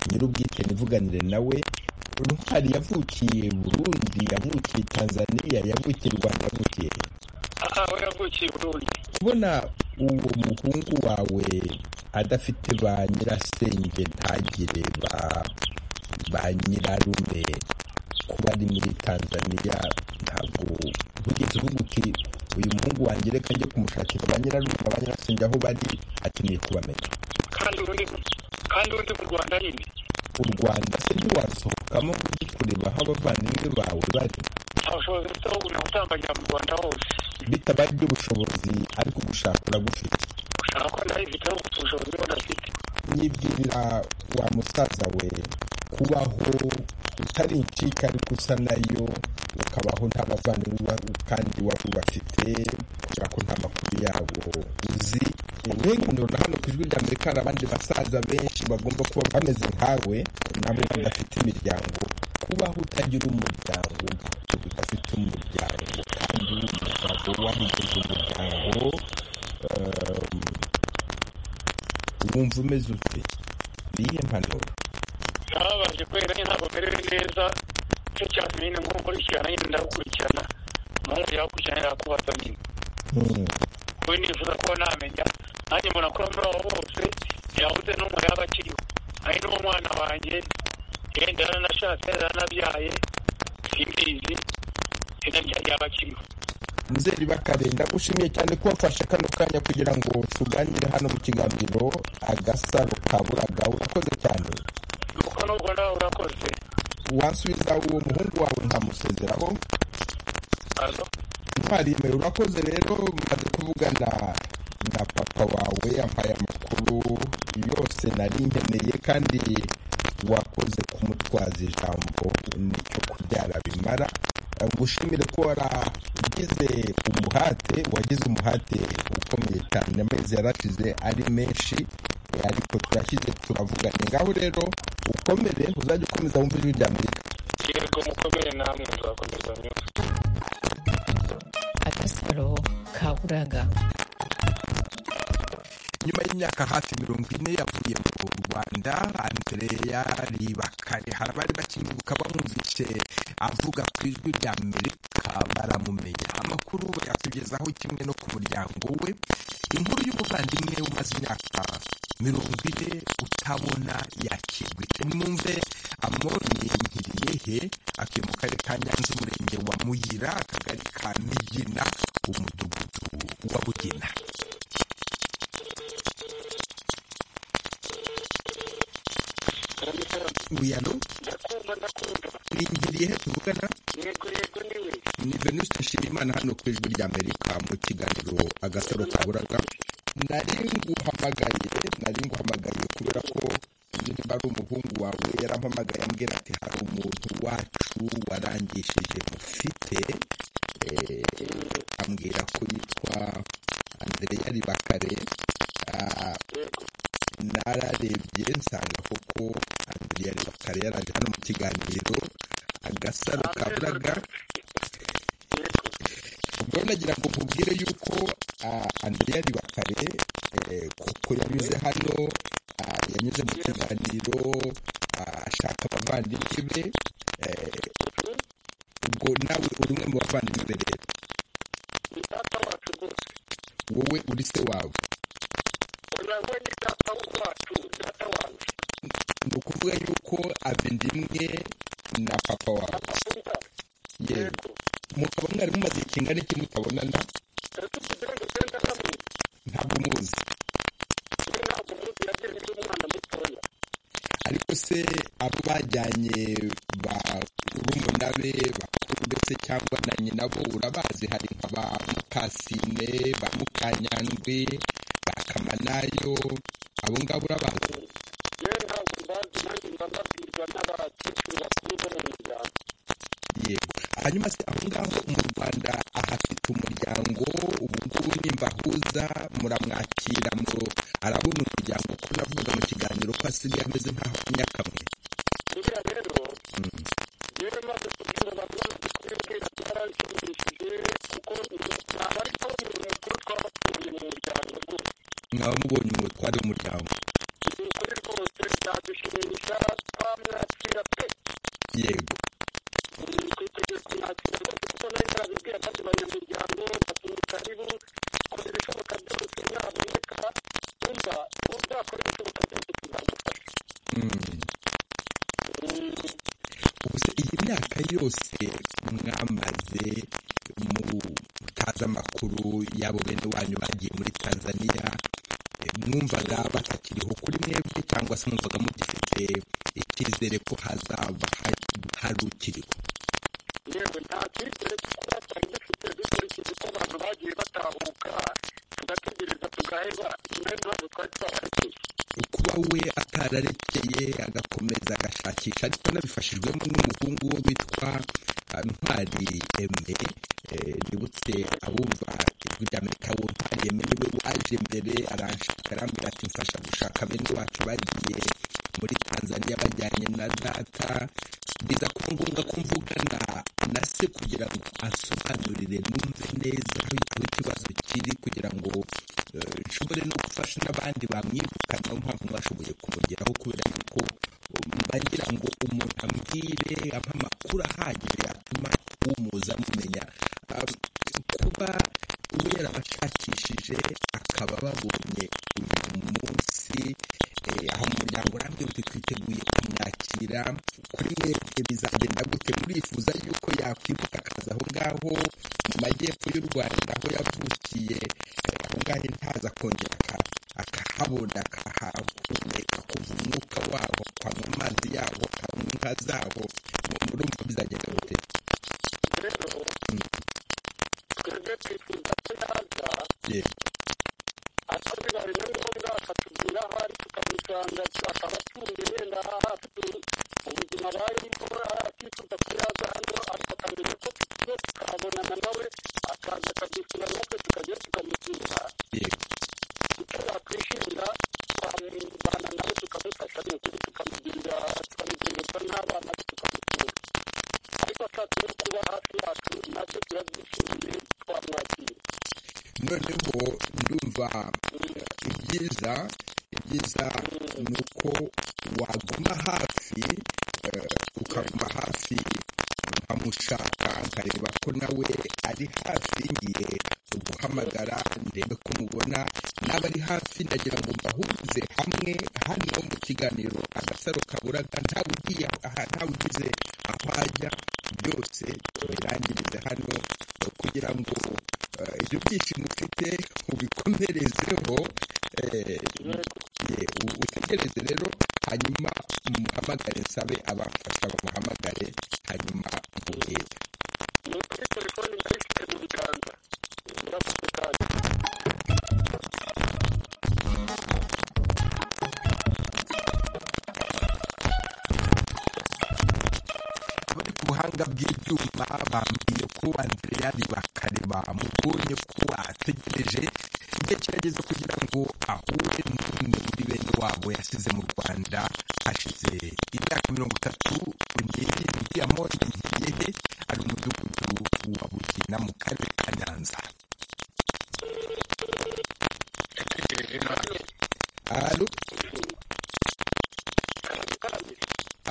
nyir'ubwite nivuganire nawe ntwari yavukiye burundi yavukiye tanzania yavukiye u rwanda yavukiye he? aha we yavukiye i burundi kubona uwo muhungu wawe adafite ba nyirasenge ntagire ba ba nyirarume kuba ari muri tanzania ntabwo ntugeze uvuga uti uyu muhungu wanjye reka njye kumushakira ba nyirarume na ba nyirasenge aho bari akeneye kubamenya kandi urundi kandi urundi mu rwanda nyine u rwanda se ntiwasohokamo ngo ujye kureba aho abavandimwe bawe bari nta bushobozi bufite ahubwo ni ugutambagirira mu rwanda hose bitabaye iby'ubushobozi ariko gushaka uragufite gushaka ndabifite ariko ubushobozi bwo ndafite nibwirira wa musaza we kubaho utari incika ariko usa nayo ukabaho nta bavandimwe kandi waba ubafite kubera ko nta makuru yabo uzi nk'ubu ndabona hano ku ijwi rya amerika hari abandi basaza benshi bagomba kuba bameze nkawe nabo badafite imiryango kubaho utagira umuryango ugahita udafite umuryango kandi uri umugabo wabigize umuryango um, wumva umeze ute niyihe mpanuro ntababaje kubera nyine ntabwo merewe neza nicyo cyatumye nyine nkurikirana nyine ndakurikirana umuhungu yakurikirana yakubaza nyine Hmm. wowe nifuza kuba namenya nanjye mbona ko muri abo bose yabuze n'umwe yaba akiriho ari n'uwo mwana wanjye yenda yaranashatse yaranabyaye simbizi yenda yaba akiriho muzeri bakare ndagushimiye cyane ko wafashe kano kanya kugira ngo tuganire hano mu kiganiro agasaro kaburaga urakoze cyane kuko n'ubwo nawe urakoze wansubiza uwo muhungu wawe nkamusezeraho azo ntwari yemewe urakoze rero maze kuvugana na papa wawe yampaye amakuru yose nari nkeneye kandi wakoze kumutwaza ijambo nicyo kubyara bimara gushimire ko waragize umuhate wagize umuhate ukomeye cyane amezi yarashize ari menshi ariko turashyize turavugana ngaho rero ukomere uzajya ukomeza wumva ijwi rya amerika yego mukomere namwe nzakomeza nyuma agasaro kaburaga nyuma y'imyaka hafi mirongo ine yavuye mu rwanda andreya ribakare hari abari bakimwibuka bamwumvise avuga ku ijwi rya amerika baramumenya amakuru bayatugezaho kimwe no ku muryango we inkuru y'umuvandimwe umaze imyaka mirongo ine utabona yakirwa ite nimwumve amoni nkiriyehe atuye mu karere ka nyanza umurenge wa muyira akagari ka migina umudugudu wa bugina uyano ndakumva ndakunda ni ngirihe tuvugana yego yego niwe ni venuste nshimiyimana hano ku ijwi rya amerika mu kiganiro agasaro kaburaga nari nguhamagaye nari nguhamagaye kubera ko niba ari umuhungu wawe yarampamagaye ambwira ati hari umuntu wacu warangishije mufite eh, ambwira ko yitwa andreya ribakare ah, nararebye nsanga koko andreya ribakare yaraje hano mu kiganiro agasaro kaburaga ubwo nagira ngo nkubwire yuko ah, andrea ribakare eh, kuko yanyuze hano ah, yanyuze mu kiganiro ah, ashaka abavandimwe be eh, ubwo nawe uri umwe mu bavandimwe be rero ni data wacu rwose wowe uri se wawe oya we ni data wacu data wacu ni ukuvuga yuko avendimwe na papa wawe akunda yego mukaba mwari mumaze igihe kingana iki mutabonana tugize urugenda hamwe ntabwo muzi we ntabwo umuntu yagira ibyo umwana mutoya ariko se abo bajyanye ba rumuna be bakuru ndetse cyangwa na nyina bo urabazi hari nka ba mukasine ba mukanyandwi ba kamanayo abo ngabo urabazi yewe ntabwo mbazi nanjye mba mbabwirwa n'abakecuru bakuru bo mu muryango yego hanyuma se aho ngaho mu rwanda ahafite umuryango ubu ngubu nimba ahuza muramwakira mu arabona umuryango ko navuga mu kiganiro ko asigaye ameze nk'aho nyakamwe buriya rero yewe maze kubwira abantu bamaze kubibwira byarashimishije kuko ntabwo ari ko umuntu mukuru twabatuye mu muryango rwose mwaba mubonye umutware w'umuryango ni ukuri rwose byadushimisha twamwakira pe yego twiteguye kumwakira rwose kuko nari narabibwiye abandi banyamuryango batunika ribu kora ibishoboka byose naboneka wumva uzakora ibishoboka byose kuzagufasha Mm. ubuse iyi myaka yose mwamaze mutazi amakuru y'abo bene wanyu bagiye muri tanzaniya eh, mwumvaga batakiriho kuri mwebwe cyangwa se mwumvaga mugifite icyizere ko hazaba ha- hari ukiriho yewe nta cyizere twatari dufite dukurikije uko abantu bagiye batahuka tugategereza tugaheba bene ntabwo twari twabarekeye kuba we atararekeye agakomeza agashakisha ariko anabifashijwemo n'umuhungu we witwa ah, ntwari eme eh, nibutse abumva ijwi ry'amerika wo ntwari eme niwe waje mbere aranshaka arambwira ati mfasha gushaka bene wacu bagiye muri tanzania bajyanye na data biza kuba ngombwa ko mvugana na se kugira ngo ansobanurire numve neza aho aho ikibazo kiri kugira ngo eh, nshobore no gufasha n'abandi bamwibuka niyo mpamvu bashoboye kumugeraho kubera yuko um, mba ngira ngo umuntu ambwire ampa amakuru ahagije yatuma umuza amumenya Ah, kuba we yarabashakishije akaba babonye uyu munsi eh, aho umuryango urambwira uti twiteguye kumwakira kuri mwebwe bizagenda gute murifuza yuko yakwibuka akazi aho ngaho mu majyepfo y'u rwanda aho yavukiye eh, aho ngaho ntaza kongera aka- akahabona akahahumeka kuva umwuka waho akanywa amazi yaho akanywa inka zaho Mu- murumva bizagenda gute rero twebwe twifuza ko yaza Yeah. ariko bibaye na ngombwa akatubwira aho ari tukamusanga akaba atunze wenda aha hafi ubuzima barimo atifuza ko yaza hano ariko akamenya ko tugiye tukabonana nawe akaza akadusura natwe tukajya tukamusura yego icyo yakwishimira twamubana nawe tukamufasha ni ukuri tukamugirira tukamugirira n'abana be tukamusura ariko ashatse no kuba hafi yacu natwe turabyishimiye twamwakira noneho ndumva ibyiza ibyiza ni uko waguma hafi eh, ukaguma hafi nkamushaka nkareba ko nawe ari hafi ngiye guhamagara ndebe ko mubona naba ari hafi ndagira ngo mbahurize hamwe hano mu kiganiro agasaro kaburaga ntawe ugiye aha ntawe ugize aho ajya byose birangirize hano eh, kugira ngo eh, ibyo byishimo ufite ubikomerezeho eh, ye, u- utegereze rero hanyuma muhamagare nsabe abamfasha bamuhamagare hanyuma mubwire abari ku buhanga bw'ibyuma bambwiye ko andreyari bakareba mubonye ko ategereje igihe kirageze kugira ngo ahure n'umwe muri bene wabo yasize mu rwanda hashize imyaka mirongo itatu n'irindwi amoni ntiyehe ari umudugudu wa bugina mu karere ka nyanza alo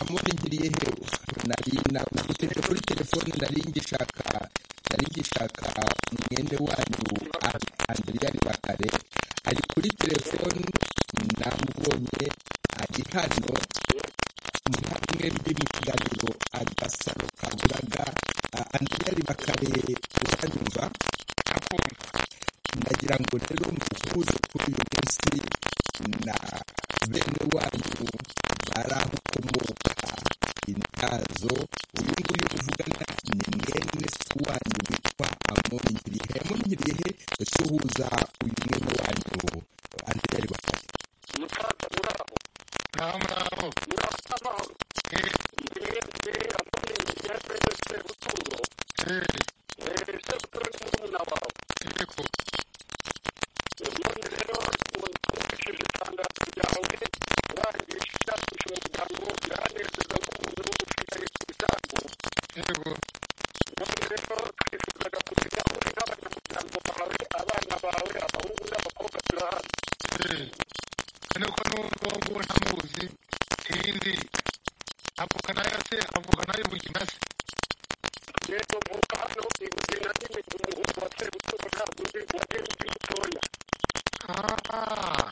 amoni ngiriyehe nari nagufite kuri telefone nari ngishaka nari ngishaka mwene wanyu An- andriyani bakare ari kuri telefone namubonye ari hano muri hamwe ndi mu kiganiro agasaro kaburaga Ah, andriyani bakare uranyumva ndagira ngo rero muhuze kuri uyu munsi na bene wanyu bari aho ukomoka intazo uyu nguyu uvugana ni mwene se wanyu witwa amoni ngirihe amoni ngirihe suhuza uyu mwene wanyu andriyari bakare musaza muraho naho muraho muraho n'amahoro ndi mwese amubwira yateze sebuturo Eh, sebuturo ni murumuna wawe yego Eh, none rero wumvishije itangazo ryawe urangije ushakisha umuryango biranezeza nk'umuntu ushigaye ku isambu yego none rero twifuzaga kumenya wowe n'abanyamuryango bawe abana bawe abahungu n'abakobwa turi hano kandi ko n'ubwo ngubu ntamuzi irindi avuka nayo se avuka nayo bugina se rero mvuka hano ibugina nyine ku muhungu wa sebuturo ntabwo uzi wagiye ukiri mutoya Ah,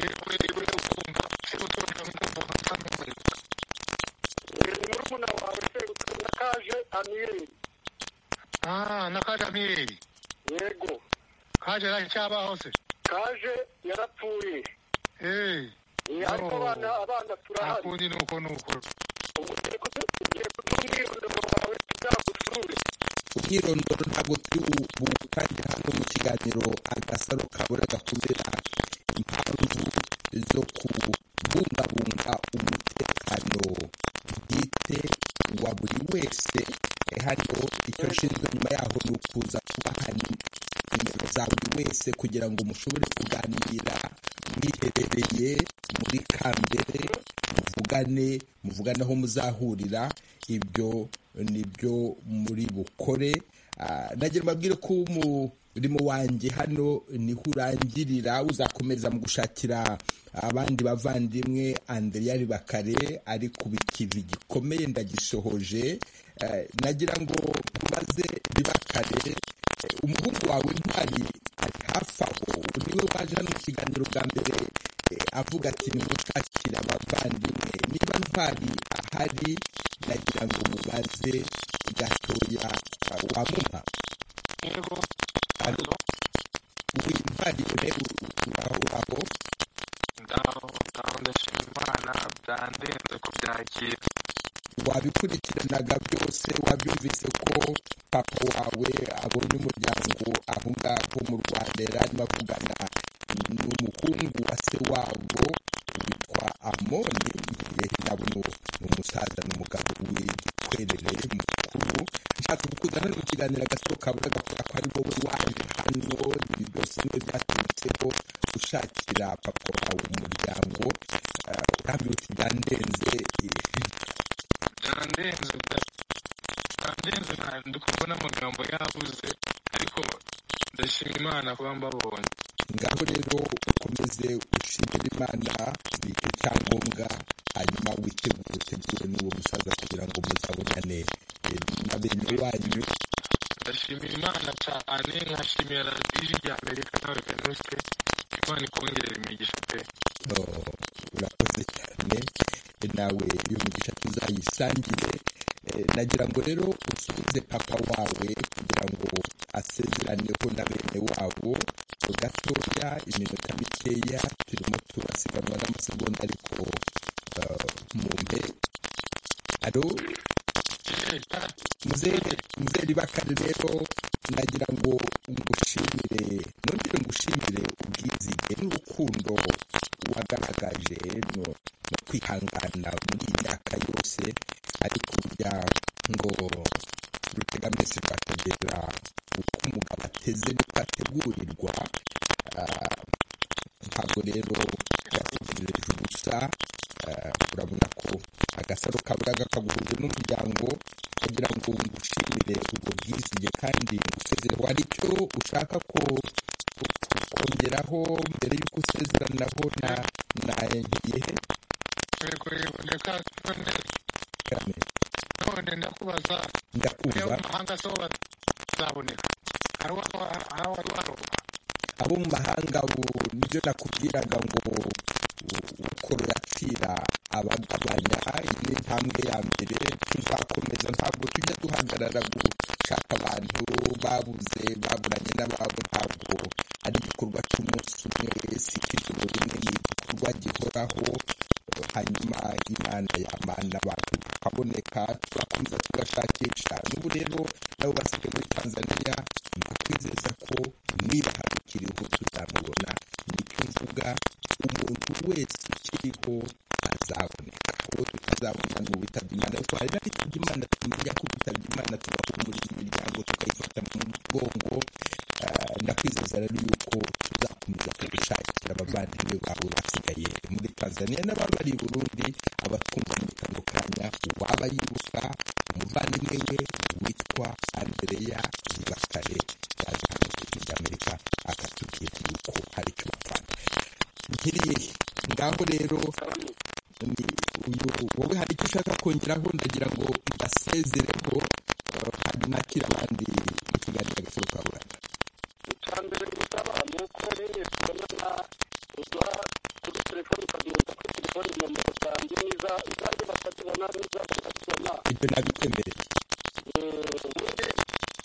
yego yego ndakumva sebutoro ndakumva nsanzwe muribuka murumuna wawe serutse na kaje amiyeri ah na kaje amiyeri yego kaje yaraje cyabaho se kaje yarapfuye eh Eh, ariko no. abana abana turahari akundi ni uko ni uko umwirondoro ntabwo turi buwutangira hano mu kiganiro agasaro kaburaga kubera impamvu zo kubungabunga umutekano bwite wa buri wese hano icyo nshinzwe nyuma yaho ni ukuza kubaha nimero za buri wese kugira ngo mushobore kuganira mwiherereye muri kambere muvugane muvugane aho muzahurira ibyo nibyo muri bukore Ah, nagira mbabwire ko umurimo wanjye hano niho urangirira uzakomeza mu gushakira abandi bavandimwe andriyari bakare ari ku ikivi gikomeye ndagisohoje Eh, nagira ngo mbaze bibakare eh, umuhungu wawe ntwari ari hafi aho niwe waje hano mu kiganiro bwa mbere eh, avuga ati nimushakire abavandimwe niba ntwari ahari nagira ngo mubaze gatoya uh, wa muma yego alo wintwari ure uraho uraho ndaho ndaho ndashima imana byandenze kubyakira wabikurikiranaga byose wabyumvise ko papa wawe abonye umuryango aho ngaho mu rwanda yari arimo avugana n'umuhungu wa se wabo witwa amoni yehe nabo ni umusaza n'umugabo w'igikwerere mukuru nshaka gukundana no kuganira agasohoka buraga kubera ko ari wowe waje hano ibi byose niwe byaturutseho ushakira papa wawe umuryango Eh, urambwira uti byandenze eh, byandenze byandenze ntabwo ndi kubona amagambo yabuze ariko ndashima imana kuba mbabonye ngaho rero ukomeze ushimire imana bike icyangombwa hanyuma witegure utegure n'uwo musaza kugira ngo muzabonane eh, na bene wanyu ndashimira imana cyane nkashimira radiyo rya amerika nawe venuste imana ikongere imigisha pe Oh, urakoze cyane Eh, nawe iyo migisha tuzayisangire Eh, nagira ngo rero usubize papa wawe kugira ngo asezeraneho na bene wabo gatoya iminota mikeya turimo turasiganwa n'amasegonda ariko eh, mumpe alo muzehe muzehe bakari rero nagira ngo ngushimire nongere ngushimire ubwizige n'urukundo wagaragaje no no kwihangana muri iyi myaka yose ariko burya ngo rutegamesi rwategera uko umugabo ateze niko ategurirwa Ah, ntabwo rero yategereje ubusa eh, urabona ko agasaro kaburaga kaguhuje n'umuryango kugira ngo ngushimire ubwo bwizige kandi ngusezere hari icyo ushaka ko kongeraho mbere y'uko usezeranaho na na yehe yego yego ndeka Kame, none ndakubaza ndakumva mu mahanga so bazaboneka hari uwa- hari uwari waroba abo mu mahanga ubu nibyo nakubwiraga ngo ukora urapfira abagabanya iyi ni intambwe ya mbere tuzakomeza ntabwo tujya duhagarara gushaka abantu babuze baburanye n'ababo ntabwo ari igikorwa cy'umunsi umwe si cy'ijoro rimwe ni igikorwa gihoraho hanyuma imana yamana abantu bakaboneka turakomeza tugashakisha n'ubu rero nabo basigaye muri tanzania ndakwizeza ko niba hari ukiriho tuzamubona nicyo mvuga umuntu wese ukiriho azaboneka uwo tutazabona ni uwitabye imana ariko hari n'abitabye imana tumenya ko gutabye imana tugahumuriza imiryango tukayifata mu mugongo Ah, ndakwizeza rero yuko tuzakomeza kugushakira abavandimwe bawe basigaye muri tanzania n'ababari i burundi abatwumva muri kano kanya uwaba yibuka umuvandimwe we witwa andreya bakare yaje hano mu gihugu cy'amerika akatubwira yuko hari icyo bapfana nkiriye ngaho rero ni uyu wowe hari icyo ushaka kongeraho ndagira ngo mbasezereho eh, hanyuma akira abandi mu kiganiro agasoro ka buranga icya mbere gusaba ni uko rero tubonana uduha kuri telefoni ukaduhuza kuri telefoni nomero zanjye n'iza izanjye bakazibona n'iza bakazibona ibyo nabikwemereye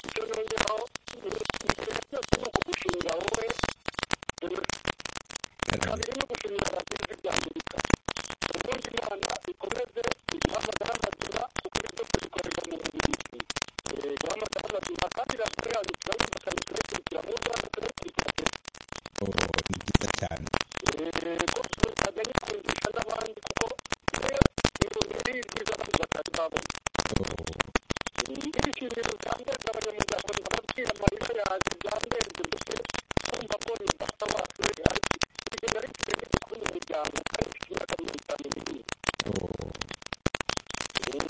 icyo nongeraho ikintu cyose ni ukugushimira wowe kabiri ni ugushimira abagizi bya amerika ubundi nta imana ikomeze guhamagara amaduba ikomeze kuyikorera mu mubiri guhamagara amaduba kandi raporo yanyu turayumva kandi turayikurikira mu rwanda turayikurikira ni byiza cyane rwose ntabwo ari kumvisha n'abandi kuko rero ibintu nk'ibi byiza abandi batari babona ibishimiro byambereza abanyamuryango ndababwira amarira yanjye byambereze mbese kumva ko ni data wacu ariko ibintu ari ikintu gikunda umuryango kandi mfite imyaka mirongo itanu n'ibiri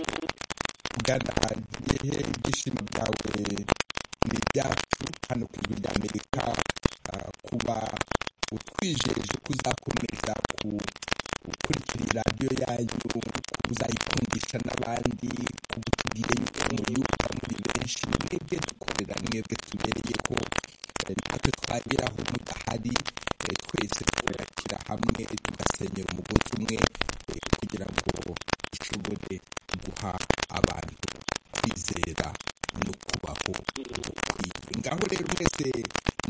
bwana gihe ibyishimo byawe ni ibyacu hano ku ijwi rya amerika ah, kuba utwijeje ko uzakomeza ku- gukurikira iyi radiyo yanyu kuba uzayikundisha n'abandi kuba utubwire yuko muyumva muri benshi mwebwe dukorera mwebwe tubereye ko eh, natwe twageraho mudahari eh, twese twubakira hamwe tugasenyera umugozi umwe eh, kugira ngo dushobore guha abantu kwizera no kubaho gukwiye ngaho rero mwese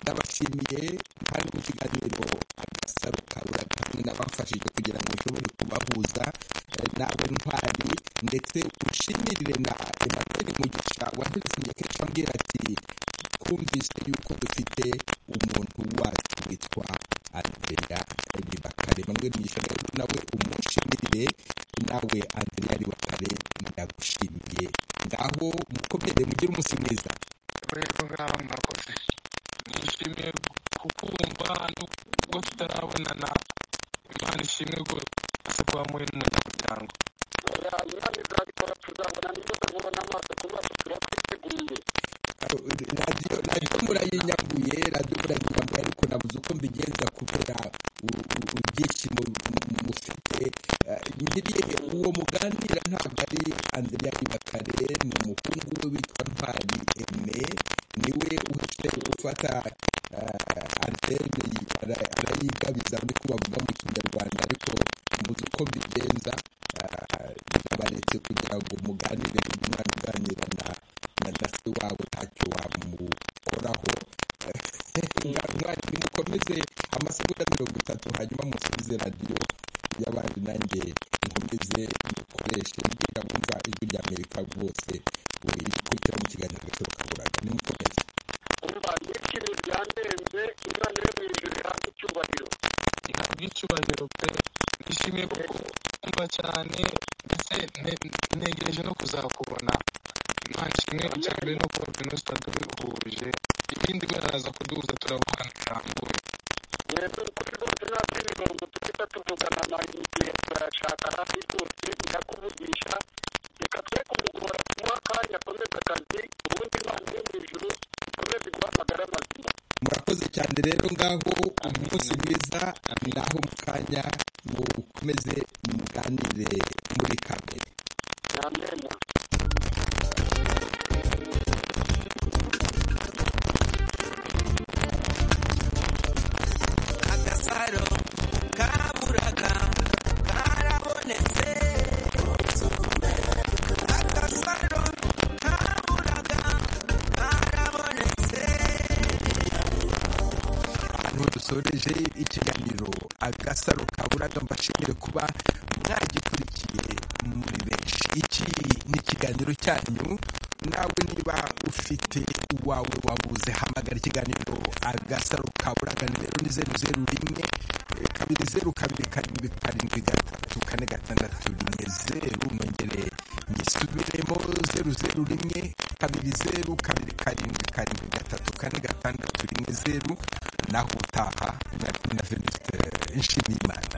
ndabashimiye hari mu kiganiro agasaro kabura kamwe nabafashije kugira ngo nshobore kubahuza eh, nawe ntwari ndetse ushimirire na emmanuel mugisha waheresinye kenshi ambwira ati twumvise yuko dufite umuntu wacu witwa andrea ribakare emmanuel mugisha rero nawe umushimirire nawe andrea ribakare ndagushimiye ngaho mukomere mugire umunsi mwiza rero ngaho murakoze nishimiye kukumva nubwo tutarabonana imana ishimwe rwose se kuba muri mu muryango imana izabikora tuzabona nibyo tubona amaso ku maso turakwiteguye radiyo radiyo murayinyambuye radiyo murayinyambuye ariko nabuze uko mbigenza kubera u- u- ibyishimo mu- mufite Eh, nyiriye uwo muganira ntabwo ari andrea ribakare ni umuhungu we witwa ntwari eme niwe uhise ufata eh, antene yi- ara- arayigabiza muri ko bavuga mu kinyarwanda ariko mbuze uko mbigenza eh, ndabaretse kugira ngo muganire kuko umwana uganira na na na se wabo ntacyo wamukoraho mwari nimukomeze amasegonda mirongo itatu hanyuma musubize radiyo y'abandi nanjye nkomeze mukoreshe mbwira wumva ijwi rya amerika rwose we rikurikira mu kiganiro gasoro kaburaga nimukomeze umva n'ikintu byandenze imana yo mu ijuru ihabwa icyubahiro ihabwa icyubahiro pe nishimiye kukumva cyane ndetse ne- negereje no kuzakubona imana ishimwe icya mbere no kuba venusta duhuje ibindi baraza kuduhuza turavugana birambuye rero kuri rwose nta kindi mirongo duhita tuvugana na igihe turayashaka hafi rwose ndakuvugisha reka twe kumugora kumuha akanya akomeze akazi ubundi imana yo mu ijuru ikomeze guhamagara amazima murakoze cyane rero ngaho umunsi mwiza naho mu kanya mukomeze muganire muri kamere agasaro kaburaga karabonetse agasaro kaburaga karabonetse ahantu dusoreje ikiganiro agasaro kaburaga mbashimire kuba mwagikurikiye muri benshi iki ni ikiganiro cyanyu nawe niba ufite uwawe wabuze hamagara ikiganiro agasaro kaburaga nimero ni zeru zeru rimwe eh, kabiri zeru kabiri karindwi karindwi gatatu kane gatandatu rimwe zeru nongere nyisubiremo zeru zeru rimwe kabiri zeru kabiri karindwi karindwi gatatu kane gatandatu rimwe zeru naho utaha na na venuste nshimiyimana